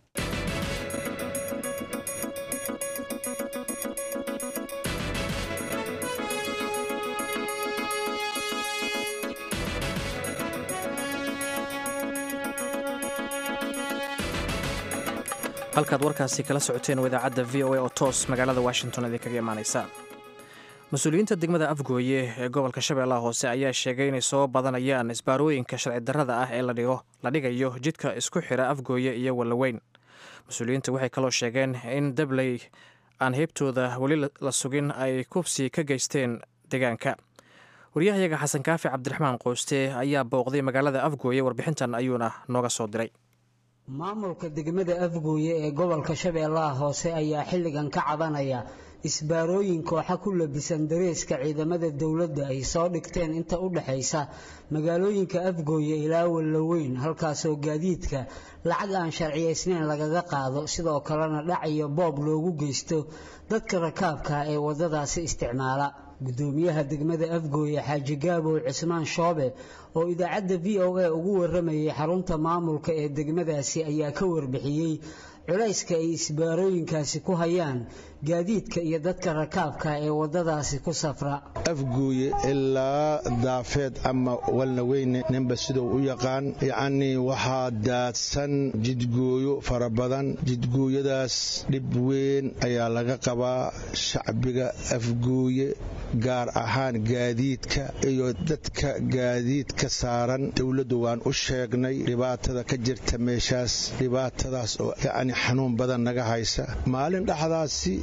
halkaad warkaasi kala socoteen waa idaacadda v o a oo toos magaalada washington idinkaga imaaneysa mas-uuliyiinta degmada afgooye ee gobolka shabeellaha hoose ayaa sheegay inay soo badanayaan isbaarooyinka sharci darrada ah ee la dhigayo jidka isku xira afgooye iyo wallaweyn mas-uuliyiinta waxay kaloo sheegeen in dabley aan heybtooda weli la sugin ay kubsi ka geysteen deegaanka waryahayaga xasan kaafi cabdiraxmaan qooste ayaa booqday magaalada afgooye warbixintan ayuuna nooga soo diray maamulka degmada afgooye ee gobolka shabeellaha hoose ayaa xilligan ka cabanaya isbaarooyin kooxa ku labisan dareeska ciidamada dowladda ay soo dhigteen inta u dhexaysa magaalooyinka afgooye ilaa wallaweyn halkaasoo gaadiidka lacag aan sharciyaysnayn lagaga qaado sidoo kalena dhac iyo boob loogu geysto dadka rakaabka ee waddadaasi isticmaala gudoomiyaha degmada afgooye xaaji gaabow cismaan shoobe oo idaacadda v o a ugu waramayay xarunta maamulka ee degmadaasi ayaa ka warbixiyey culayska ay isbaarooyinkaasi ku hayaan gaadiidka iyo dadka rakaabka ee waddadaasi ku safra afguuye ilaa daafeed ama walnaweyne ninba siduu u yaqaan yacnii waxaa daadsan jidgooyo fara badan jidgooyadaas dhib weyn ayaa laga qabaa shacbiga afguuye gaar ahaan gaadiidka iyo dadka gaadiidka saaran dowladdu waan u sheegnay dhibaatada ka jirta meeshaas dhibaatadaas oo yacni xanuun badan naga haysa maalin dhexdaasi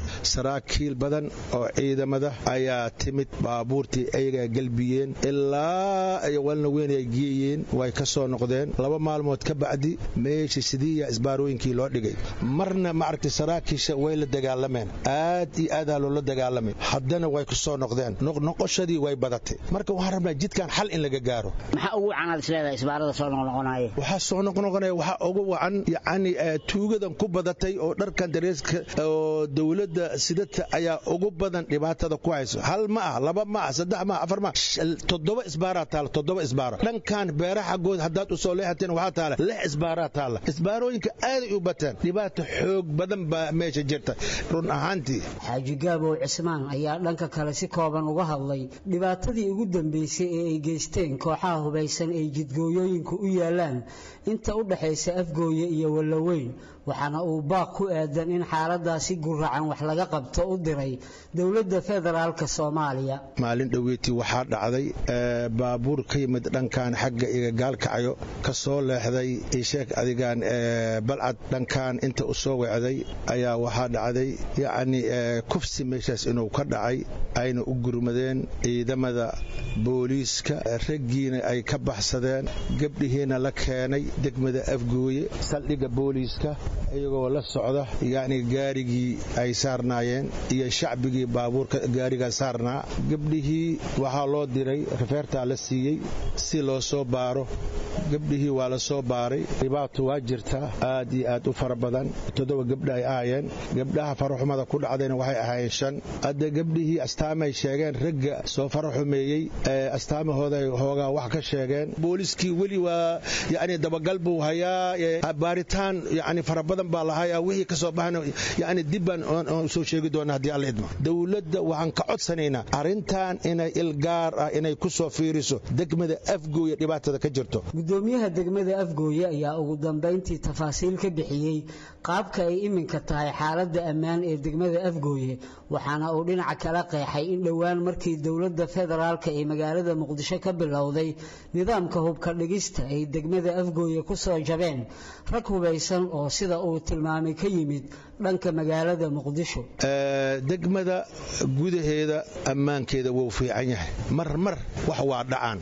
saraakiil badan oo ciidamada ayaa timid baabuurtii ayagaa gelbiyeen ilaa ay walna weyn ay geeyeen way ka soo noqdeen laba maalmood ka bacdi meeshii sidiiya isbaarooyinkii loo dhigay marna maaragtay saraakiisha way la dagaalameen aad iyo aadaa loola dagaalamay haddana way ku soo noqdeen noqnoqoshadii way badatay marka waxaan rabnaa jidkan xal in laga gaaro maxaa ugu wacanaad isleedahay isbaarada soo noqnoqonaya waxaa soo noqnoqonaya waxaa ugu wacan yacni tuugadan ku badatay oo dharkan dareeska oo dowladda sidata ayaa ugu badan dhibaatada ku hayso hal ma ah laba ma ah saddex ma ah afar ma ah toddoba isbaaraa taala toddoba isbaara dhankan beera xaggood haddaad usoo leexateen waxaa taala lix isbaaraa taala isbaarooyinka aaday u bateen dhibaata xoog badan baa meesha jirta run ahaantii xaaji gaabow cismaan ayaa dhanka kale si kooban uga hadlay dhibaatadii ugu dambeysay ee ay geysteen kooxaha hubaysan ay jidgooyooyinka u yaalaan inta u dhaxaysa afgooye iyo wallaweyn waxaana uu baaq ku aadan in xaaladaasi guracan wax laga qabto u diray dowladda federaalk soomaaliya maalin dhoweetii waxaa dhacday baabuur ka yimid dhankan xagga igagaalkacayo ka soo leexday isheek adigaan balcad dhankan inta u soo wecday ayaa waxaa dhacday yacni kufsi meeshaas inuu ka dhacay ayna u gurmadeen ciidamada booliiska raggiina ay ka baxsadeen gabdhihiina la keenay degmada afgooye saldhigga booliiska iyagoo la socda yacni gaarigii ay saarnaayeen iyo shacbigii baabuurka gaarigaa saarnaa gabdhihii waxaa loo diray rafeertaa la siiyey si loo soo baaro gabdhihii waa la soo baaray dhibaato waa jirtaa aad iyo aad u fara badan toddoba gabdha ay ahaayeen gabdhaha faraxumada ku dhacdayna waxay ahaayeen shan hadda gabdhihii astaamay sheegeen ragga soo faraxumeeyey astaamahooday hoogaa wax ka sheegeen booliskii weli waa yacni dabagal buu hayaa baaritaan yacni fara badan baa lahayaa wixii ka soo baxana yacni dib baan soo sheegi doonaa haddii alla idmo dowladda waxaan ka codsanaynaa arrintan inay ilgaar ah inay ku soo fiiriso degmada afgooya dhibaatada ka jirto gudoomiyaha degmada afgooye ayaa ugu dambayntii tafaasiil ka bixiyey qaabka ay iminka tahay xaaladda ammaan ee degmada afgooye waxaana uu dhinaca kala qeexay in dhowaan markii dowladda federaalka ee magaalada muqdisho ka bilowday nidaamka hubka dhigista ay degmada afgooye ku soo jabeen rag hubaysan oo sida uu tilmaamay ka yimid dhanka magaalada muqdisho degmada gudaheeda ammaankeeda wuu fiican yahay mar mar wax waa dhacaan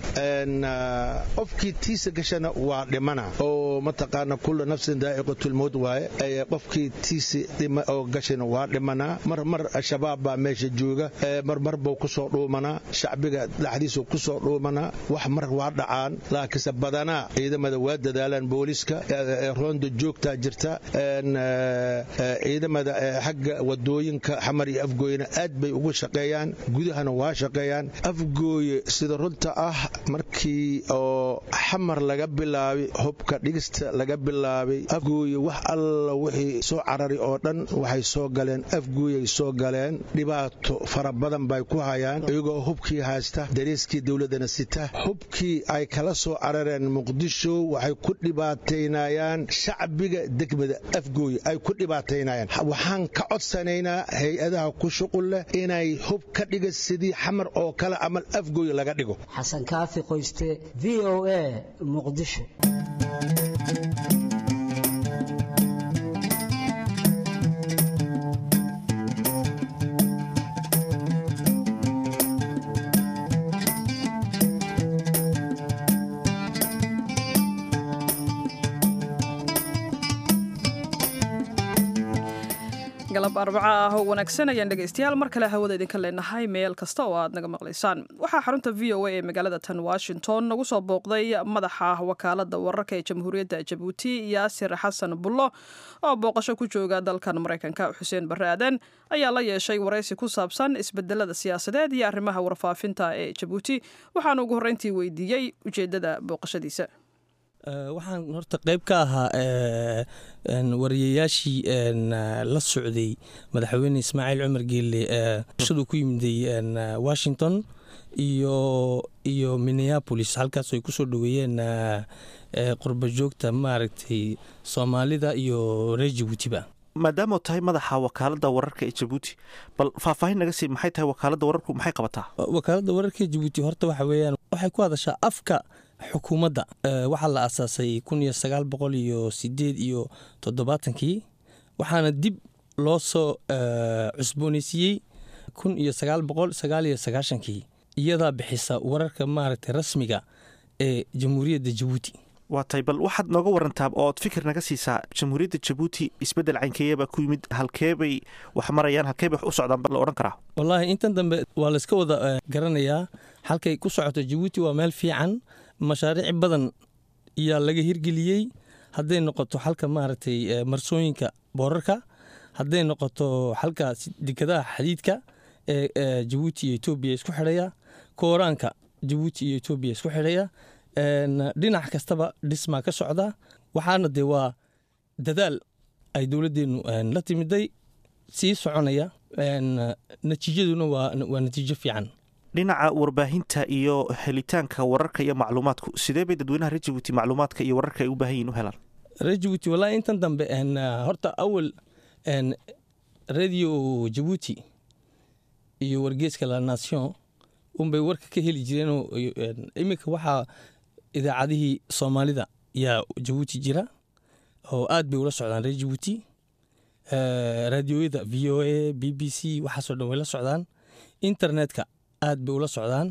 qofkii tiisa gashana waa dhimana oo mataqaana kulla nafsin daa'iqatulmowd waaye qofkii tiisi oo gashana waa dhimanaa mar mar shabaab baa meesha jooga marmar buu ku soo dhuumanaa shacbiga dhexdiisu ku soo dhuumanaa wax mar waa dhacaan laakiinse badanaa ciidamada waa dadaalaan booliska roonda joogtaa jirta ciidamada xagga wadooyinka xamar iyo afgooyena aad bay ugu shaqeeyaan gudahana waa shaqeeyaan afgooye sida runta ah markii oo xamar laga bilaabay hubka dhigista laga bilaabay afgooye wax alla wixii soo carari oo dhan waxay soo galeen afgooyay soo galeen dhibaato fara badan bay ku hayaan iyagoo hubkii haysta dariiskii dowladana sita hubkii ay kala soo carareen muqdisho waxay ku dhibaataynayaan shacbiga degmada afgooye ay ku dhibaataynayaan waxaan ka codsanaynaa hay-adaha ku shuqul leh inay hub ka dhiga sidii xamar oo kale amal afgooye laga dhigo xasan kaafi qoyste v o a muqdisho galab arbaco ah oo wanaagsan ayaan dhegaystayaal mar kale hawada idinka leenahay meel kasta oo aad naga maqlaysaan waxaa xarunta v o a ee magaalada tan washington nagu soo booqday madaxa wakaalada wararka ee jamhuuriyadda jabuuti yaasir xasan bullo oo booqasho ku jooga dalkan maraykanka xuseen barre aadan ayaa la yeeshay waraysi ku saabsan isbedelada siyaasadeed iyo arrimaha warfaafinta ee jabuuti waxaana ugu horreyntii weydiiyey ujeeddada booqashadiisa waxaan horta qayb ka ahaa wariyayaashii la socday madaxweyne ismaaciil cumar geelle shadu ku yimiday washington iyo iyo minneapolis halkaas ay kusoo dhoweeyeen qurba joogta maaragtay soomaalida iyo reer jabuutiba maadaama tahay madaxa wakaalada wararka ee jabuuti bal faahfaahin naga sii maxay tahay wakaalada wararku maxay qabataa wakaalada wararka ee jabuuti horta waxa weeyaan waxay ku hadashaa afka xukuumadda waxaa la asaasay kun iyo sagaal boqol iyo sideed iyo toddobaatankii waxaana dib loo soo cusboonaysiiyey kun iyo sagaal boqol sagaal iyo sagaashankii iyadaa bixisa wararka maaragtay rasmiga ee jamhuuriyadda jabuuti waa tay bal waxaad nooga warantaa ood fikir naga siisaa jamhuuriyadda jabuuti isbeddel caynkeeyabaa ku yimid halkeebay wax marayaan halkeebay wax u socdaan la odhan karaa wallaahi intan dambe waa layska wada garanayaa halkay ku socoto jabuuti waa meel fiican mashaariic badan ayaa laga hirgeliyey hadday noqoto xalka maaragtay marsooyinka boorarka hadday noqoto xalka dekadaha xadiidka ee jabuuti iyo etoobiya isku xidhaya kooraanka jabuuti iyo etoobiya isku xidhaya dhinac kastaba dhismaa ka socda waxaana dee waa dadaal ay dowladdeennu la timiday sii soconaya natiijaduna waa natiijo fiican dhinaca warbaahinta iyo helitaanka wararka iyo macluumaadku sidee bay dadweynaha reer jabuuti macluumaadka iyo wararka ay u baahan yihin u helaan reer jabuuti wallahi intan dambe horta awal radio jabuuti iyo wargeeska la nation unbay warka ka heli jireenoo iminka waxaa idaacadihii soomaalida yaa jabuuti jira oo aad bay ula socdaan reer jabuuti raadiyooyada v o a b b c waxaasoo dhan way la socdaan internetka aad bay ula socdaan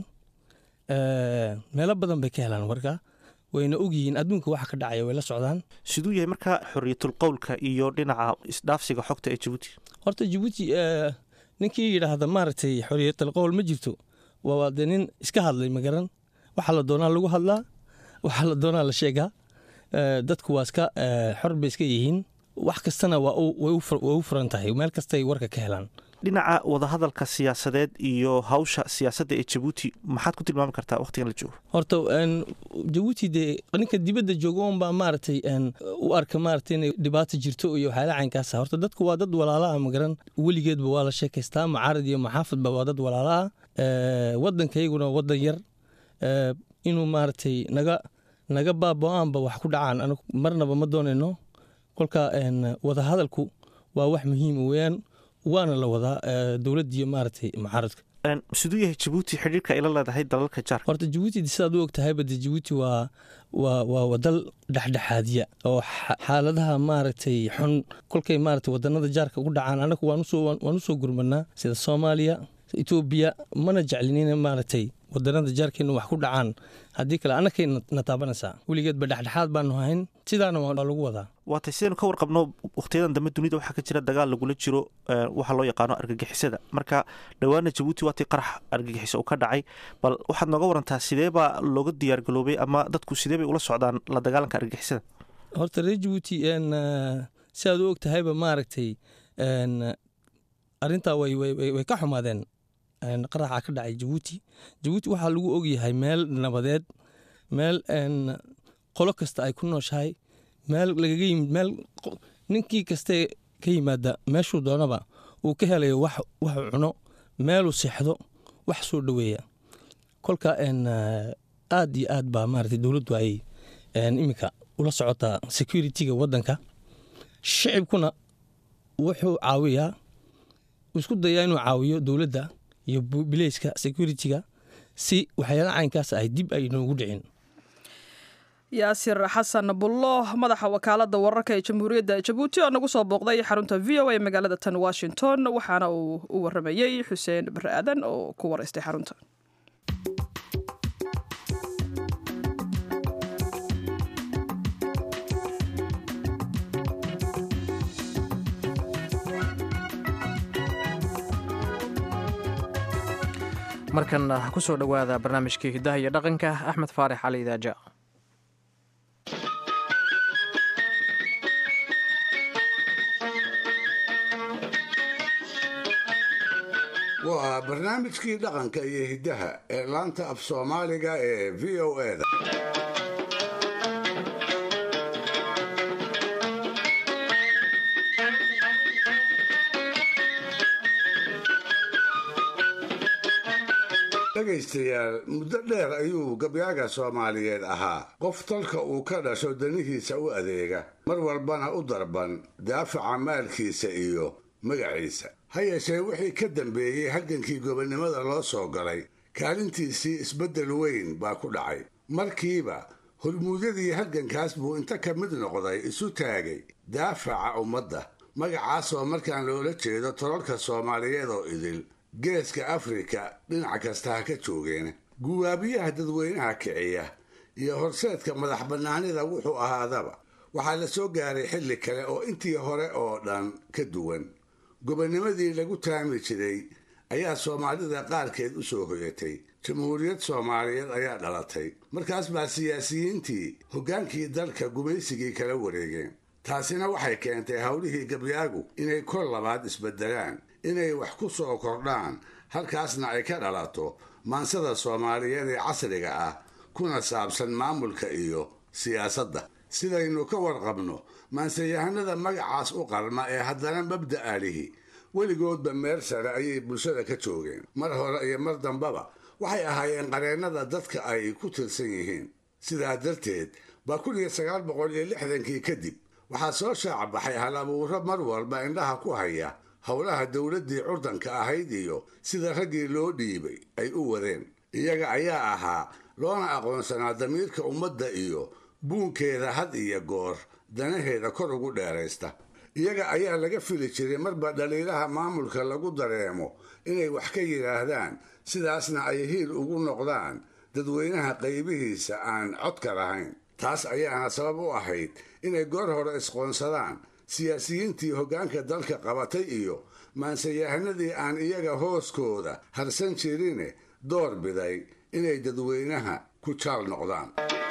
meelo badan bay ka helaan warka wayna ogyihiin adduunka waxa ka dhacaya way la socdaan siduu yahay marka xoriyatul qowlka iyo dhinaca isdhaafsiga xogta ee jabuuti horta jabuuti ninkii yidhaahda maaragtay xoriyatul qowl ma jirto waa dee nin iska hadlay magaran waxaa la doonaa lagu hadlaa waxaa la doonaa la sheegaa dadku waa iska xor bay iska yihiin wax kastana way u furan tahay meel kastay warka ka helaan dhinaca wadahadalka siyaasadeed iyo hawsha siyaasadda ee jabuuti maxaad ku tilmaami kartaa wakhtigan la joogo horta jabuuti dee ninka dibadda jooga unbaa maaragtay u arka maaragtay inay dhibaato jirto iyo waxyaala caynkaasa horta dadku waa dad walaala ah magaran weligeedba waa la sheekaystaa mucaarad iyo maxaafadba waa dad walaala ah waddankayaguna waddan yar inuu maaragtay naga naga baaba-aanba wax ku dhacaan anigu marnaba ma doonayno kolka wadahadalku waa wax muhiima weeyaan waana la wadaa dowladdiiyo maaragtay mucaaradka siduu yahay jabuuti xidhiirka ay la leedahay dalalka jaarka horta jabuuti sidaad u og tahayba de jabuuti waa waa waa dal dhexdhexaadiya oo xaaladaha maaragtay xun kolkay maaragtay wadanada jaarka ugu dhacaan anagu waan usoo waan usoo gurmanaa sida soomaaliya etoobiya mana jeclinin maaragtay wadanada jaarkeena wax ku dhacaan haddii kale annakay na taabanaysaa weligeedba dhexdhexaad baanu hayn sidaana waa lagu wadaa waatay sidaynu ka warqabno wakhtiyadan dambe dunida waxaa ka jira dagaal lagula jiro waxaa loo yaqaano argagixisada marka dhowaana jabuuti waatii qarax argagixiso uu ka dhacay bal waxaad nooga warantaa sidee baa looga diyaargaloobay ama dadku sidee bay ula socdaan la dagaalanka argagixisada horta reer jabuuti si aad u og tahayba maaragtay arrintaa way ka xumaadeen qaraxa ka dhacay jabuuti jabuuti waxaa lagu ogyahay meel nabadeed meel qolo kasta ay ku nooshahay meel lagaga yimid meel ninkii kastee ka yimaada meeshuu doonaba uu ka helayo wax waxuu cuno meeluu seexdo wax soo dhoweeya kolka aad iyo aad baa maaragtay dowladdu ay iminka ula socotaa security-ga waddanka shicibkuna wuxuu caawiyaa isku dayaa inuu caawiyo dowladda iyo bileyska security-ga si waxyaala caynkaas ay dib ay noogu dhicin yaasir xasan bullo madaxa wakaalada wararka ee jamhuuriyadda jabuuti oo nagu soo booqday xarunta v o a magaalada tan washington waxaana uu u waramayey xuseen bare aadan oo ku waraystay xarunta markan ku soo dhowaada barnaamijkii hidaha iyo dhaqanka axmed faarix cali idaaja waa barnaamijkii dhaqanka iyo hiddaha ee laanta af soomaaliga ee v o eda dhegaystayaal muddo dheer ayuu gabyaaga soomaaliyeed ahaa qof talka uu ka dhasho danihiisa u adeega mar walbana u darban daafaca maalkiisa iyo magaciisa ha yeeshee wixii ka dambeeyey halgankii gobonnimada loo soo galay kaalintiisii isbeddel weyn baa ku dhacay markiiba hormuudyadii halgankaas buu inta ka mid noqday isu taagay daafaca ummadda magacaasoo markaan loola jeedo tololka soomaaliyeed oo idil geeska afrika dhinac kasta ha ka joogeen guwaabiyaha dadweynaha kiciya iyo horseedka madax bannaanida wuxuu ahaadaba waxaa la soo gaaray xilli kale oo intii hore oo dhan ka duwan gobonnimadii lagu taami jiray ayaa soomaalida qaarkeed u soo hoyatay jamhuuriyad soomaaliyeed ayaa dhalatay markaas baa siyaasiyiintii hoggaankii dalka gumaysigii kala wareegeen taasina waxay keentay howlihii gabyaagu inay kor labaad isbeddelaan inay wax ku soo kordhaan halkaasna ay ka dhalato maansada soomaaliyeed ee casriga ah kuna saabsan maamulka iyo siyaasadda sidaynu ka warqabno maansayahanada magacaas u qalma ee haddana mabda'a lihi weligoodba meel sare ayay bulshada ka joogeen mar hore iyo mar dambaba waxay ahaayeen qareennada dadka ay ku tirsan yihiin sidaa darteed baa kun iyo sagaal boqol iyo lixdankii kadib waxaa soo shaac baxay hal abuuro mar walba indhaha ku haya howlaha dowladdii curdanka ahayd iyo sida raggii loo dhiibay ay u wadeen iyaga ayaa ahaa loona aqoonsanaa damiirka ummadda iyo buunkeeda had iyo goor danaheeda kor ugu dheeraysta iyaga ayaa laga fili jiray marba dhaliilaha maamulka lagu dareemo inay wax ka yidhaahdaan sidaasna ay hiil ugu noqdaan dadweynaha qaybihiisa aan codka lahayn taas ayaana sabab u ahayd inay goor hore isqoonsadaan siyaasiyiintii hoggaanka dalka qabatay iyo maansayahanadii aan iyaga hooskooda harsan jirine door biday inay dadweynaha ku jaal noqdaan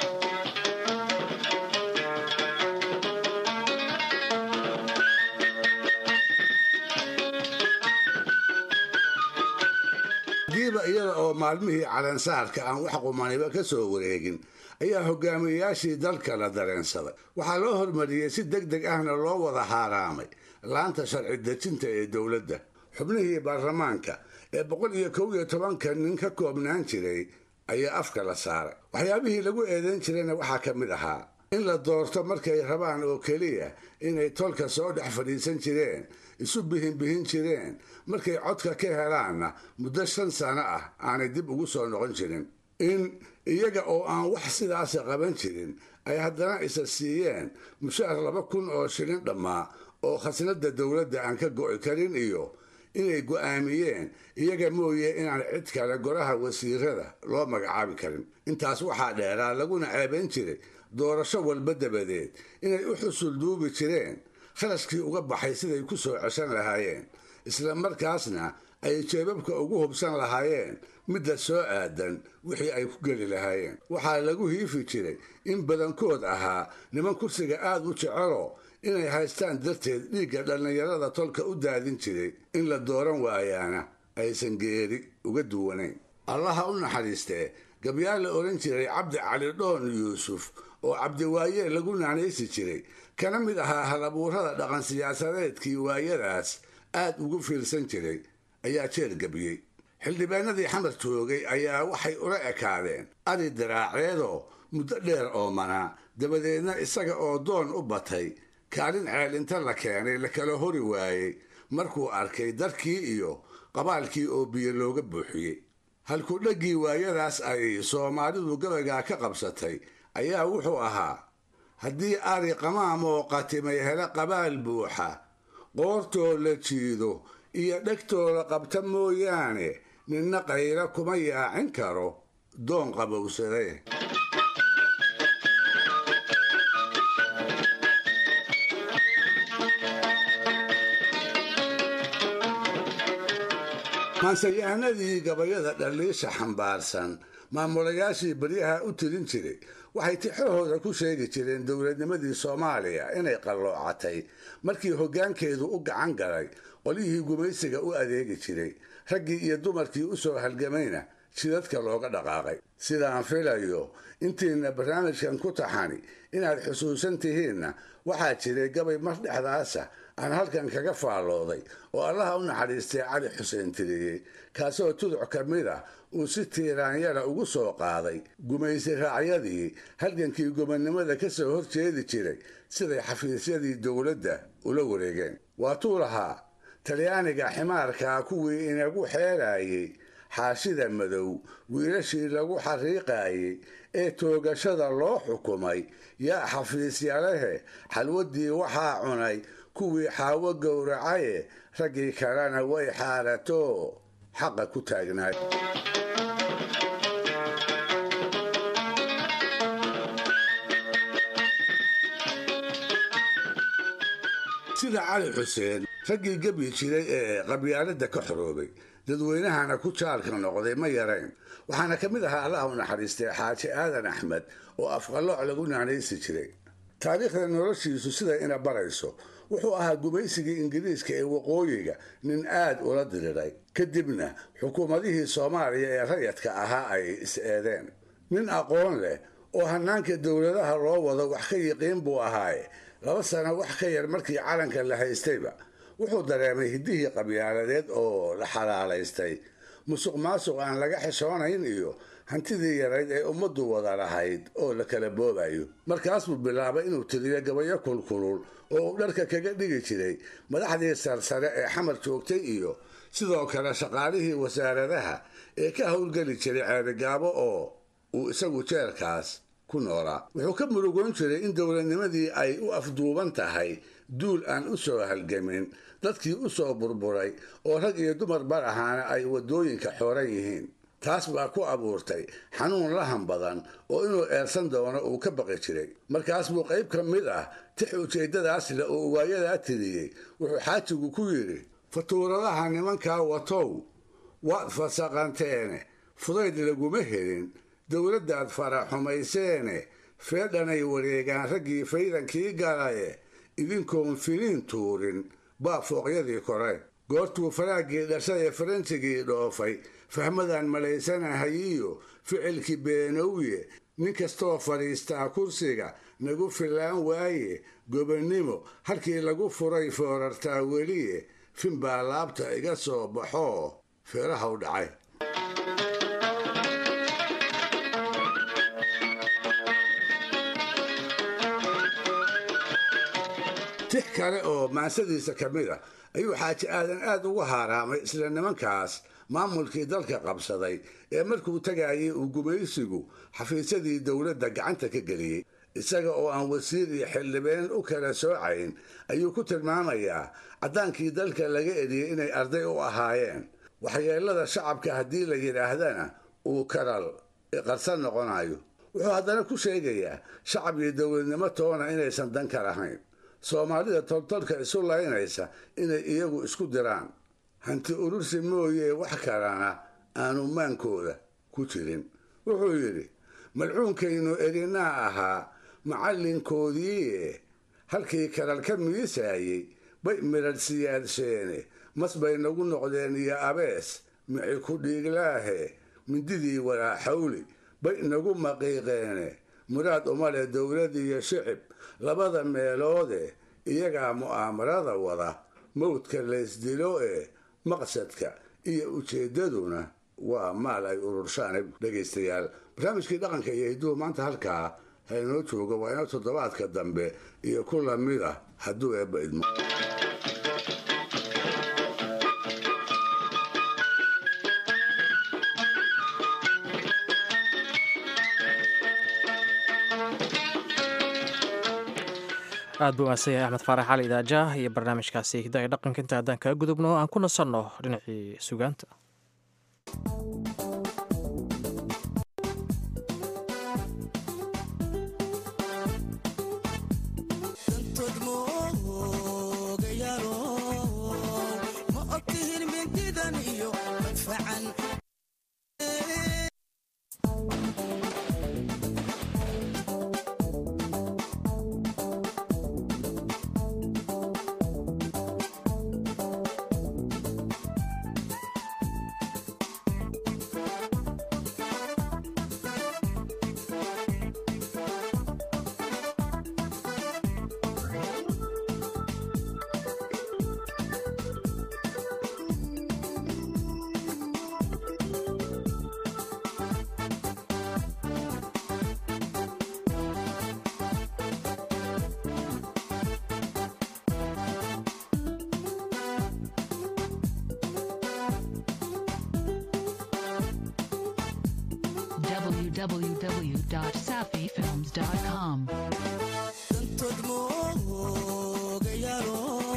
diiba iyada oo maalmihii calansaarka aan wax qumaniba ka soo wareegin ayaa hogaamiyeyaashii dalka la dareensaday waxaa loo hormariyey si deg deg ahna loo wada haaraamay laanta sharci dejinta ee dowladda xubnihii baarlamaanka ee boqol iyo kow iyo tobanka nin ka koobnaan jiray ayaa afka la saaray waxyaabihii lagu eedayn jirayna waxaa ka mid ahaa in la doorto markay rabaan oo keliya inay tolka soo dhex fadhiisan jireen isu bihinbihin jireen markay codka ka helaanna muddo shan sano ah aanay dib ugu soo noqon jirin in iyaga oo aan wax sidaasa qaban jirin ay haddana isa siiyeen mushaar laba kun oo shilin dhammaa oo khasnadda dowladda aan ka go'i karin iyo inay go'aamiyeen iyaga mooye inaan cid kale goraha wasiirada loo magacaabi karin intaas waxaa dheeraa laguna ceebayn jiray doorasho walba dabadeed inay u xusul duubi jireen kharashkii uga baxay siday ku soo ceshan lahaayeen isla markaasna ay jeebabka ugu hubsan lahaayeen midda soo aadan wixii ay ku geli lahaayeen waxaa lagu hiifi jiray in badankood ahaa niman kursiga aad u jecelo inay haystaan darteed dhiigga dhallinyarada tolka u daadin jiray in la dooran waayaana aysan geeri uga duwanayn allaha u naxariistee gabyaa la odhan jiray cabdi cali dhoon yuusuf oo cabdiwaaye lagu naanaysi jiray kana mid ahaa halabuurada dhaqan siyaasadeedkii waayadaas aad ugu fiirsan jiray ayaa jeer gabiyey xildhibaanadii xamar joogay ayaa waxay ula ekaadeen ari daraaceedoo muddo dheer oomanaa dabadeedna isaga oo doon u batay kaalin ceelinta la keenay la kala hori waayey markuu arkay darkii iyo qabaalkii oo biyo looga buuxiyey halku dhaggii waayadaas ay soomaalidu gabaygaa ka qabsatay ayaa wuxuu ahaa haddii ari qamaamoo qatimay hele qabaal buuxa qoortoo la jiido iyo dhegtooda qabta mooyaane ninna qayra kuma yaacin karo doon qabowsade maansayahanadii gabayada dhaliisha xambaarsan maamulayaashii baryaha u tirin jiray waxay tixahooda ku sheegi jireen dowladnimadii soomaaliya inay qalloocatay markii hoggaankeedu u gacan galay qolyihii gumaysiga u adeegi jiray raggii iyo dumarkii u soo halgamayna jidadka looga dhaqaaqay sidaan filayo intiina barnaamijkan ku taxani inaad xusuusan tihiinna waxaa jiray gabay mar dhexdaasa aan halkan kaga faallooday oo allaha u naxariistay cali xuseen tiriyey kaasoo tuduc ka mid ah uu si tiiraanyara ugu soo qaaday gumaysi raacyadii halgankii gobonnimada ka soo horjeedi jiray siday xafiisyadii dowladda ula wareegeen waatuu lahaa talyaaniga ximaarkaa kuwii inagu xeeraayey xaashida madow wiilashii lagu xariiqaayey ee toogashada loo xukumay yaa xafiisyalehe xalwaddii waxaa cunay kuwii xaawo gowracaye raggii kalena way xaarato xaqa ku taagnaay sida cali xuseen raggii gebi jiray ee qabyaaladda ka xoroobay dadweynahana ku jaalka noqday ma yarayn waxaana ka mid ahaa allaha u naxariistay xaaji aadan axmed oo afqallooc lagu naanaysi jiray taariikhda noloshiisu siday ina barayso wuxuu ahaa gumaysigii ingiriiska ee waqooyiga nin aad ula diriray kadibna xukuumadihii soomaaliya ee rayadka ahaa ay is-eedeen nin aqoon leh oo hannaanka dowladaha loo wado wax ka yiqiin buu ahaaye laba sano wax ka yar markii calanka la haystayba wuxuu dareemay hiddihii qabyaaladeed oo la xalaalaystay musuq maasuq aan laga xishoonayn iyo hantidii yarayd ee ummaddu wada lahayd oo la kala boobayo markaas buu bilaabay inuu tiriyo gabayo kulkulul oo uu dharka kaga dhigi jiray madaxdii sarsare ee xamar joogtay iyo sidoo kale shaqaalihii wasaaradaha ee ka howlgeli jiray ceerigaabo oo uu isagu jeerkaas ku noolaa wuxuu ka murugoon jiray in dowladnimadii ay u afduuban tahay duul aan u soo halgamin dadkii u soo burburay oo rag iyo dumar bar ahaana ay waddooyinka xooran yihiin taas baa ku abuurtay xanuun lahan badan oo inuu eersan doono uu ka baqi jiray markaas buu qayb ka mid ah tix ujeeddadaas leh oo waayadaa tiriyey wuxuu xaajigu ku yidhi fatuuradaha nimankaa watow waad fasaqanteene fudayd laguma helin dowladdaad faraxumayseene feedhanay wareegaan raggii faydankii galaye idinkoon finiin tuurin baa fooqyadii koreen goortuu faraaggii dhashay ee faransigii dhoofay fahmadaan malaysanahayiyo ficilkii beenowye nin kastoo fadhiistaa kursiga nagu fillaan waaye gobonnimo halkii lagu furay foorartaa weliye fin baa laabta iga soo baxoo feeraha u dhacay tix kale oo maansadiisa ka mid a ayuu xaaji aadan aad ugu haaraamay isla nimankaas maamulkii dalka qabsaday ee markuu tagaayay uu gumaysigu xafiisyadii dowladda gacanta ka geliyey isaga oo aan wasiir iyo xildhibeen u kala soocayn ayuu ku tilmaamayaa caddaankii dalka laga eriyey inay arday u ahaayeen waxyeelada shacabka haddii la yidhaahdana uu karal qarsan noqonayo wuxuu haddana ku sheegayaa shacab iyo dowladnimo toona inaysan dan ka lahayn soomaalida toltolka isu laynaysa inay iyagu isku diraan hanti urursi mooyee wax kalena aanu maankooda ku jirin wuxuu yidhi malcuunkaynu erinaa ahaa macallinkoodiie halkii kalal ka miisaayey bay midhadh siyaadsheene mas bay nagu noqdeen iyo abees mici ku dhiiglaahe mindidii walaaxawli bay nagu maqiiqeene muraad umale dowlad iyo shicib labada meeloode iyagaa mu'aamarada wada mawdka laysdilo ee maqsadka iyo ujeeddaduna waa maal ay ururshaan dhegaystayaal barnaamijkii dhaqanka iyo hidduhu maanta halkaa haynoo jooga waa inoo toddobaadka dambe iyo ku lamid ah hadduu eebba idmo aad buu mahadsan yahay axmed faarax cali idaajaah iyo barnaamijkaasi hidda ee dhaqanka inta haddaan kaga gudubno aan ku nasanno dhinacii sugaanta www.safifilms.com.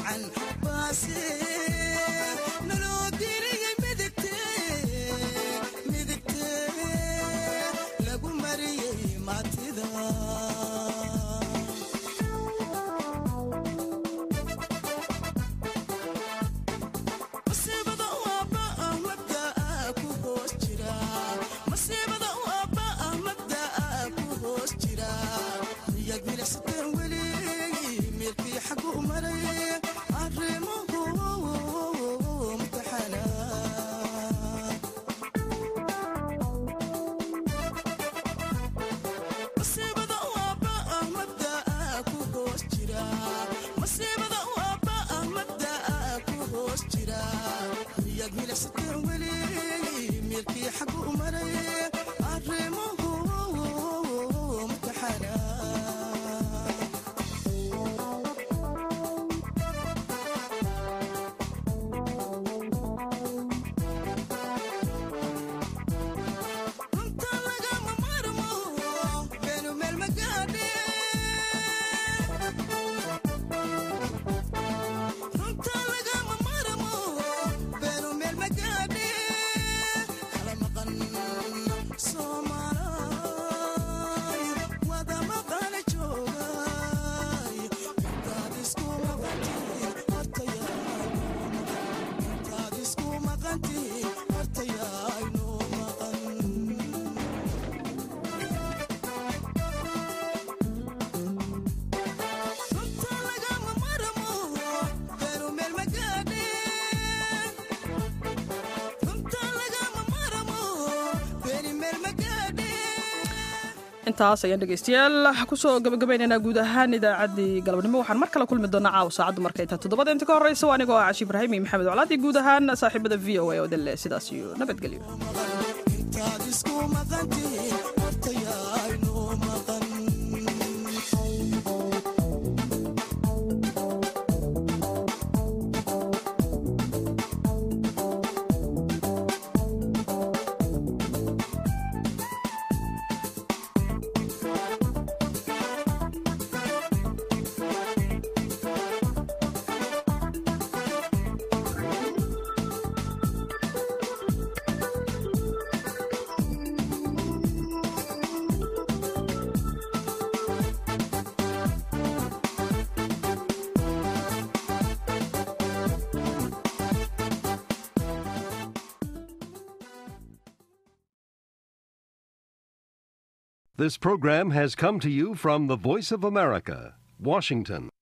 wacan baase naloo geliyey midigte midigte lagu mariyey maatida masiibada waaba ah mabdaa ku hoos jira masiibada waaba ah mabdaa ku hoos jira miyaad milicsateen weli meelkii xagu maray arrimuhu mutaxana masiibada waaba ah mabdaa ku hoos jira masiibada waaba ah mabdaa ku hoos jira miyaad milicsateen weli meelkii xagu maray arrimuhu mutaxana runta lagama marmo beenu meel magaadhe runta lagama marmo beenu meel magaadhe kala maqan soomaalaay wada maqana joogay intaad isku maqantiin hortayaay intaad isku maqantiin hortayaay noo maqan runta lagama marmo beenu meel magaadhe runta lagama marmo beeni meel magaadhe intaas ayaan dhegeystayaal kusoo gabagabaynaynaa guud ahaan idaacaddii galabnimo waxaan mar kale kulmi doonaa caawa saacaddu markay tahay toddobada inta ka horreysa waa anigoo ah cashi ibraahim iyo maxamed oclaadii guud ahaan saaxiibada v o a oo dalle sidaas iyo nabadgelyo intaad isku maqantiin hortayaay noo maqan This program has come to you from the Voice of America, Washington.